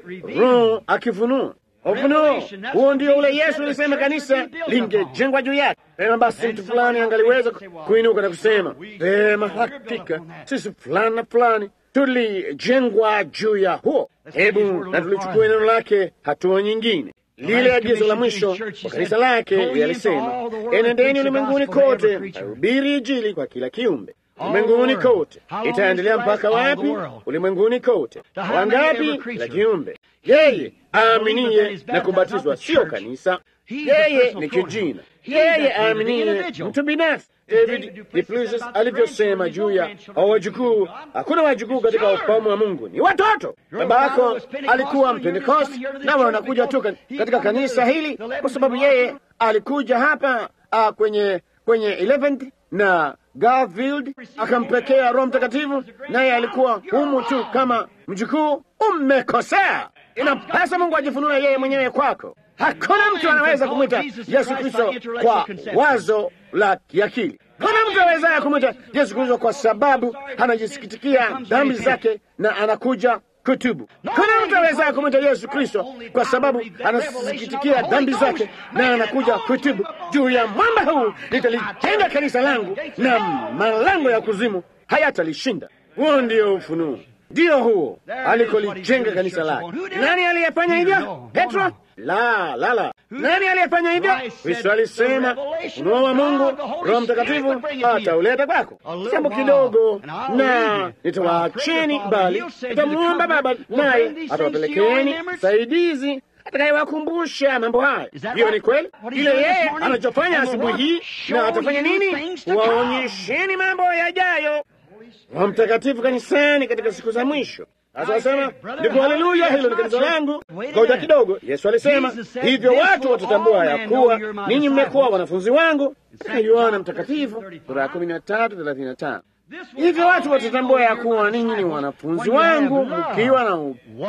Roho akifunua ufunuo huo, ndio ule Yesu alisema kanisa lingejengwa juu yake. Pema basi, mtu fulani angaliweza kuinuka na kusema pema, hakika sisi fulani na fulani tulijengwa juu ya huo. Hebu na tulichukua neno lake hatua nyingine lile agizo la mwisho kwa kanisa lake yalisema, enendeni ulimwenguni kote, hubiri Injili kwa kila kiumbe. Ulimwenguni kote itaendelea mpaka wapi? Ulimwenguni kote. Wangapi? Kila kiumbe. Yeye aaminiye na kubatizwa sio kanisa, yeye ni kijina. Yeye aaminiye mtu binafsi. David Diplusis alivyosema juu ya wajukuu, hakuna wajukuu katika ufalme wa Mungu, ni watoto. Babako alikuwa Mpentekosti, nawe wanakuja tu katika kanisa hili kwa sababu yeye alikuja hapa uh, kwenye kwenye 11th na Garfield akampekea Roho Mtakatifu, naye alikuwa humu tu kama mjukuu. Umekosea. Inapasa Mungu ajifunue yeye mwenyewe kwako. Hakuna mtu anaweza kumwita Yesu Kristo kwa wazo la kiakili. Hakuna mtu awezaye kumwita Yesu Kristo kwa sababu anajisikitikia dhambi zake na anakuja kutubu. Hakuna mtu awezaye kumwita Yesu Kristo kwa sababu anasikitikia dhambi zake na anakuja kutubu. Juu ya mwamba huu nitalijenga kanisa langu na malango ya kuzimu hayatalishinda. Huo ndio ufunuo, ndio huo alikolijenga kanisa lake. Nani aliyefanya hivyo? Petro? La, la, la, Nani aliyefanya hivyo? Kristo alisema ufunuo wa Mungu, Roho Mtakatifu atauleta kwako. Jambo kidogo, na nitawaacheni, bali nitamuomba Baba, naye atawapelekeni msaidizi atakayewakumbusha mambo haya. Hiyo ni kweli, ile yeye anachofanya asubuhi hii, na atafanya nini? Waonyesheni mambo yajayo. Roho Mtakatifu kanisani katika siku za mwisho. Sasa wasema ndipo, haleluya, hilo ni kanisa langu. Ngoja kidogo, Yesu alisema hivyo, watu watatambua ya kuwa ninyi mmekuwa wanafunzi wangu, katika Yohana Mtakatifu sura ya kumi na tatu thelathini na tano. Hivyo watu watatambua ya kuwa ninyi ni wanafunzi wangu mkiwa na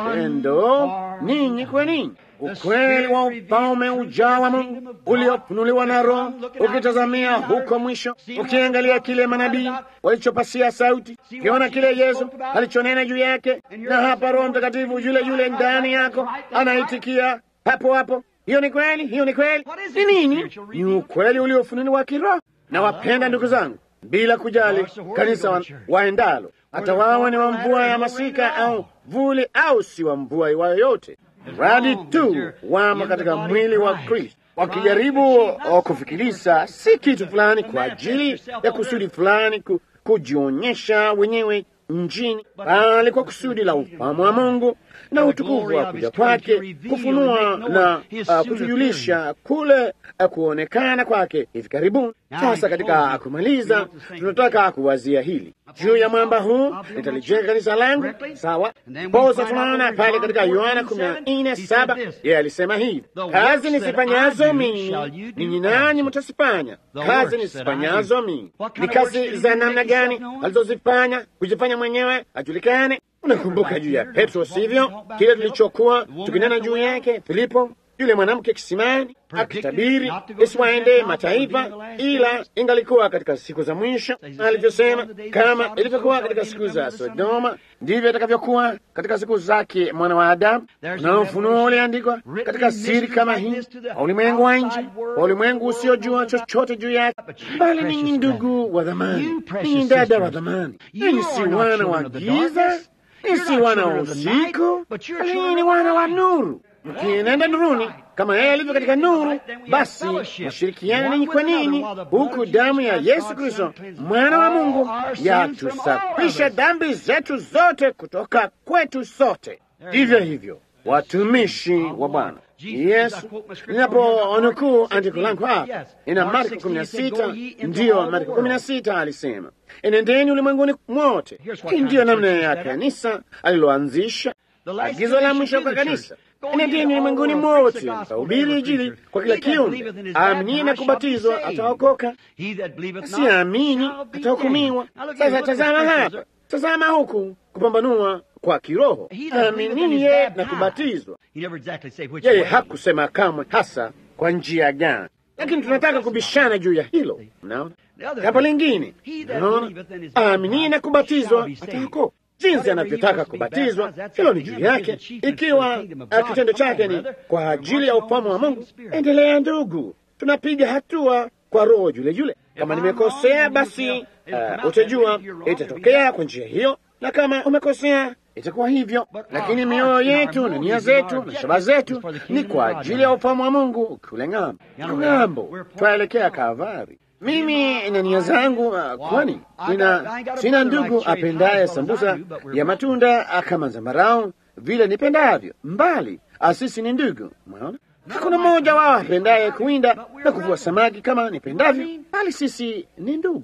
upendo ninyi kwa ninyi ukweli wa ufalme ujao wa Mungu uliofunuliwa na Roho, ukitazamia huko mwisho, ukiangalia kile manabii walichopasia sauti, ukiona kile Yesu alichonena juu yake, na hapa Roho Mtakatifu yule yule ndani yako anaitikia hapo hapo. Hiyo ni kweli, hiyo ni kweli. Ni nini? Ni ukweli uliofunuliwa kiroho. Na wapenda ndugu zangu, bila kujali kanisa wa, waendalo, hata wawe ni wa mvua ya masika au vuli au si wa mvua yoyote radi tu wamo katika mwili wa Kristo, wakijaribu kufikirisa si kitu fulani kwa ajili ya kusudi fulani ku, kujionyesha wenyewe njini, bali kwa kusudi la ufahamu wa Mungu na utukufu wa kuja kwake, kufunua na uh, kutujulisha kule uh, kuonekana kwake hivi karibuni. Sasa katika kumaliza, tunataka kuwazia hili juu ya mwamba huu nitalijenga kanisa langu. Sawa, posa tunaona pale katika Yohana kumi na nne saba yeye alisema hivi, kazi nisifanyazo mimi ninyi nanyi mtasifanya. Kazi nisifanyazo mimi ni kazi za namna gani alizozifanya? Kujifanya mwenyewe ajulikane. Unakumbuka juu ya Petro, sivyo? Kile tulichokuwa tukinena juu yake, Filipo yule mwanamke kisimani akitabiri isiwaende mataifa, ila ingalikuwa katika siku za mwisho, alivyosema, kama ilivyokuwa katika siku za Sodoma, ndivyo itakavyokuwa katika siku zake mwana wa Adamu. Na ufunuo uliandikwa katika siri kama hii, kwa ulimwengu wa nje, kwa ulimwengu usiojua chochote juu yake. Bali ninyi ndugu wa dhamani, ninyi dada wa dhamani, ninyi si wana wa giza, ninyi si wana wa usiku, bali ninyi ni wana wa nuru mkienenda nuruni kama yeye alivyo katika nuru, basi mashirikiana ninyi kwa ninyi, huku damu ya Yesu Kristo mwana wa Mungu yatusafisha dhambi zetu zote kutoka kwetu sote. Vivyo hivyo watumishi wa Bwana Yesu. Ninaponukuu andiko langu hapa, ina Marko kumi na sita ndiyo Marko kumi na sita alisema, enendeni ulimwenguni mwote. Hii ndiyo namna ya kanisa aliloanzisha, agizo la mwisho kwa kanisa Enendeni ulimwenguni mwote mkahubiri Injili kwa kila kiumbe. Aaminiye na kubatizwa ataokoka, siamini atahukumiwa. Sasa tazama hapa, tazama huku kupambanua kwa kiroho. Aaminiye na kubatizwa, yeye hakusema kamwe hasa kwa njia gani, lakini tunataka kubishana juu ya hilo. Mnaona jambo lingine, naona aaminiye na kubatizwa ataokoka jinsi anavyotaka kubatizwa, hilo ni juu yake. Ikiwa kitendo chake ni kwa ajili ya ufalme wa Mungu, endelea ndugu, tunapiga hatua kwa roho yule yule. Kama nimekosea, basi uh, utajua itatokea kwa njia hiyo, na kama umekosea itakuwa hivyo, lakini mioyo yetu na nia zetu na shabaha zetu ni kwa ajili ya ufalme wa Mungu kule ng'ambo. Ng'ambo twaelekea Kalvari. Mimi na nia zangu uh, kwani sina, sina ndugu apendaye sambusa ya matunda kama zambarau vile nipendavyo, mbali asisi ni ndugu. Mwaona, hakuna mmoja wao apendaye kuwinda na kuvua samaki kama nipendavyo, bali sisi ni ndugu.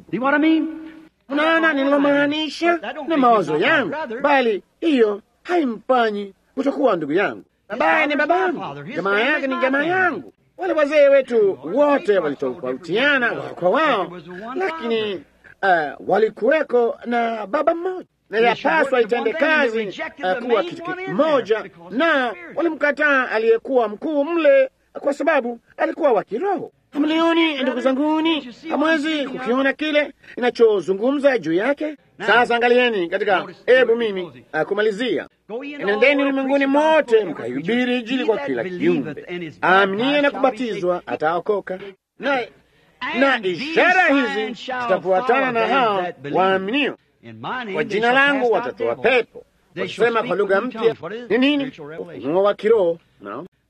Unaona ninalomaanisha na mawazo yangu, bali hiyo haimfanyi kutokuwa ndugu yangu. Babaye ni babangu, jamaa yake ni jamaa yangu. Wale wazee wetu wote walitofautiana wao kwa wao, lakini uh, walikuweko na baba mmoja, na yapaswa itende kazi uh, kuwa kitu kimoja, na walimkataa aliyekuwa mkuu mle kwa sababu alikuwa wa kiroho. Hamlioni ndugu zanguni, hamwezi kukiona kile inachozungumza juu yake. Sasa angalieni katika, hebu mimi uh, kumalizia Enendeni ulimwenguni mote mkahubiri Injili kwa kila kiumbe. Aaminie na kubatizwa ataokoka, na na ishara hizi zitafuatana na hao waaminio. Kwa jina langu watatoa pepo, wakisema kwa lugha mpya. Ni nini? Ufunuo wa kiroho. No,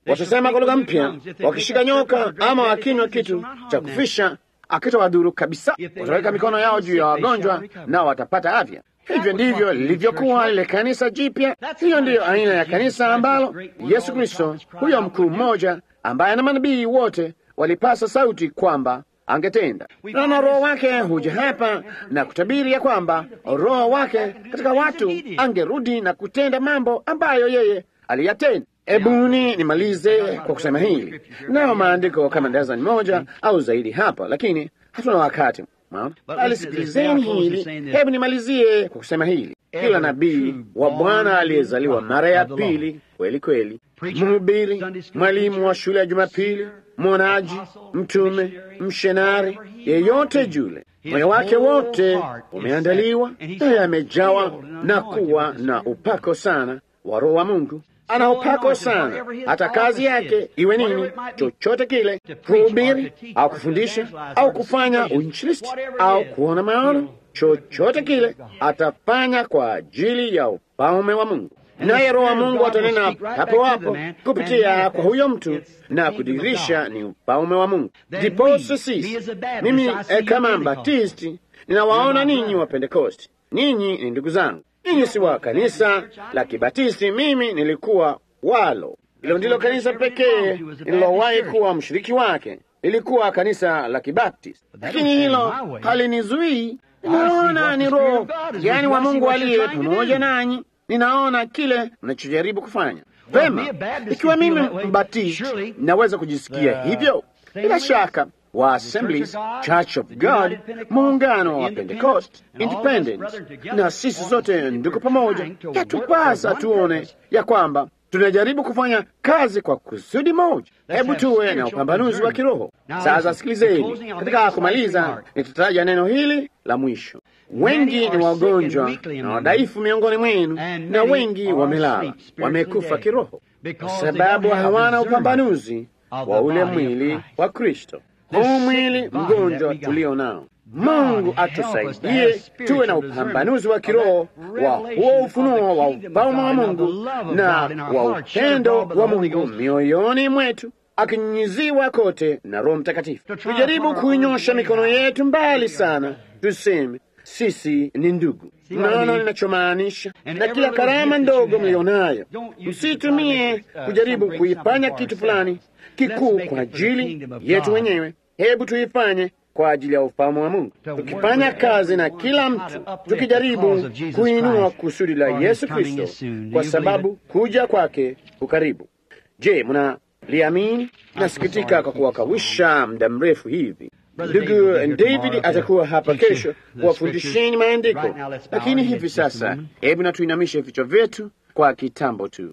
watasema kwa lugha mpya, wakishika nyoka ama wakinywa kitu cha kufisha akitawadhuru kabisa. Wataweka mikono yao juu ya wagonjwa nao watapata afya. Hivyo ndivyo lilivyokuwa lile kanisa jipya. Hiyo ndiyo aina ya kanisa ambalo Yesu Kristo, huyo mkuu mmoja ambaye na manabii wote walipasa sauti kwamba angetenda. Naona Roho wake huja hapa na kutabiri ya kwamba Roho wake katika watu angerudi na kutenda mambo ambayo yeye aliyatenda. Ebuni nimalize kwa kusema hili, nayo maandiko kama dazani moja au zaidi hapa, lakini hatuna wakati. Alisikilizeni hili, hebu nimalizie kwa kusema hili. Kila nabii wa Bwana aliyezaliwa mara ya pili kweli kweli, mhubiri, mwalimu wa shule ya Jumapili, mwonaji, mtume, mshenari, yeyote jule, moyo wake wote umeandaliwa naye amejawa na kuwa na upako sana wa Roho wa Mungu ana upako sana, hata kazi yake iwe nini, chochote kile, kuhubiri au kufundisha au kufanya uinjilisti au kuona maono, chochote kile atafanya kwa ajili ya ufalme wa Mungu. Naye Roho wa Mungu atanena hapo hapo kupitia kwa huyo mtu na kudirisha ni ufalme wa Mungu. Ndiposa sisi, mimi eh, kama Mbatisti ninawaona ninyi wa Pentekosti, ninyi ni ndugu zangu ninyi si wa kanisa la Kibatisti, mimi nilikuwa walo. Hilo ndilo kanisa pekee nililowahi kuwa mshiriki wake, lilikuwa kanisa la Kibatisti, lakini hilo halinizuii. Ninaona ni Roho yani wa Mungu aliye pamoja nanyi. Ninaona kile mnachojaribu kufanya vema. Ikiwa mimi Mbatisti naweza kujisikia hivyo, bila shaka wa Assemblies Church of God, muungano wa Pentecost Independent, na sisi sote ndugu pamoja, yatupasa tuone ya kwamba tunajaribu kufanya kazi kwa kusudi moja. Hebu tuwe na upambanuzi wa kiroho. Sasa sikilizeni, katika kumaliza, nitataja neno hili la mwisho. Wengi ni wagonjwa na wadhaifu miongoni mwenu, na wengi wamelala, wamekufa kiroho, kwa sababu hawana upambanuzi wa ule mwili wa Kristo huu mwili mgonjwa tulio nao. Mungu atusaidie tuwe na upambanuzi wa kiroho wa huo ufunuo wa ufalme wa Mungu na wa upendo wa Mungu mioyoni mwetu, akinyunyiziwa kote na Roho Mtakatifu. Tujaribu kuinyosha mikono yetu mbali sana, tuseme sisi ni ndugu. Mnaona ninachomaanisha? Na kila karama ndogo mlionayo msitumie kujaribu kuifanya kitu fulani kikuu kwa ajili yetu wenyewe. Hebu tuifanye kwa ajili ya ufalme wa Mungu, tukifanya kazi na kila mtu, tukijaribu kuinua kusudi la Yesu Kristo, kwa sababu kuja kwake kukaribu. Je, mnaliamini? Nasikitika kwa kuwakawisha muda mrefu hivi. Ndugu David atakuwa hapa kesho kuwafundisheni maandiko, lakini hivi sasa, hebu na tuinamishe vichwa vyetu kwa kitambo tu.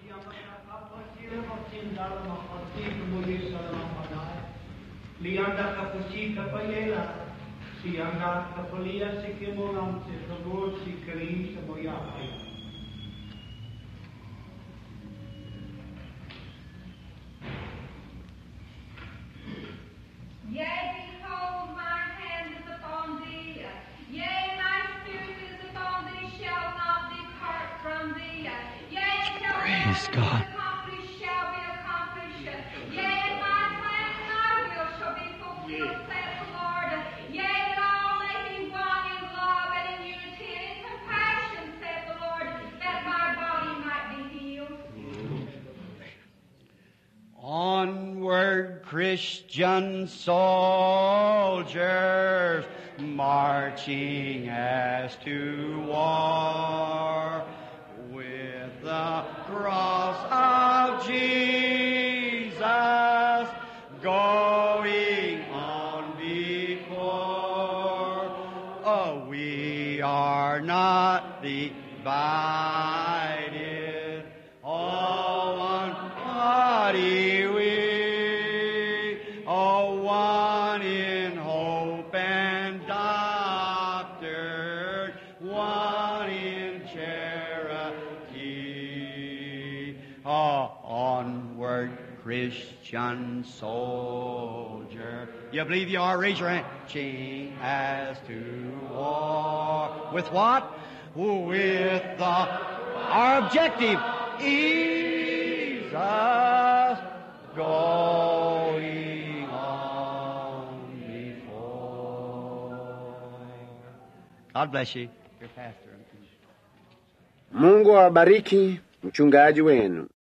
Lianda kapuchi kapayela, si anda kapalia si kimolam se sabor si kari se moyapay. Yea, behold, my hand is upon thee. Yea, my spirit is upon thee, shall not depart from thee. Yea, shall Praise be God. accomplished, shall be accomplished. Yea, my plan and my will shall be fulfilled, saith the Lord. Yea, that all may be one in love and in unity and in compassion, saith the Lord, that my body might be healed. Onward, Christian soldiers, marching as to war, with the cross of Jesus going on before. Oh, we are not divided, all one body we, all one in hope and doctrine, one in charity. Oh, onward, Christian soldier. You believe you are? Raise your hand. Ching as to war. With what? With the our objective, Jesus going on before. God bless you, your pastor. Mungu awabariki mchungaji wenu.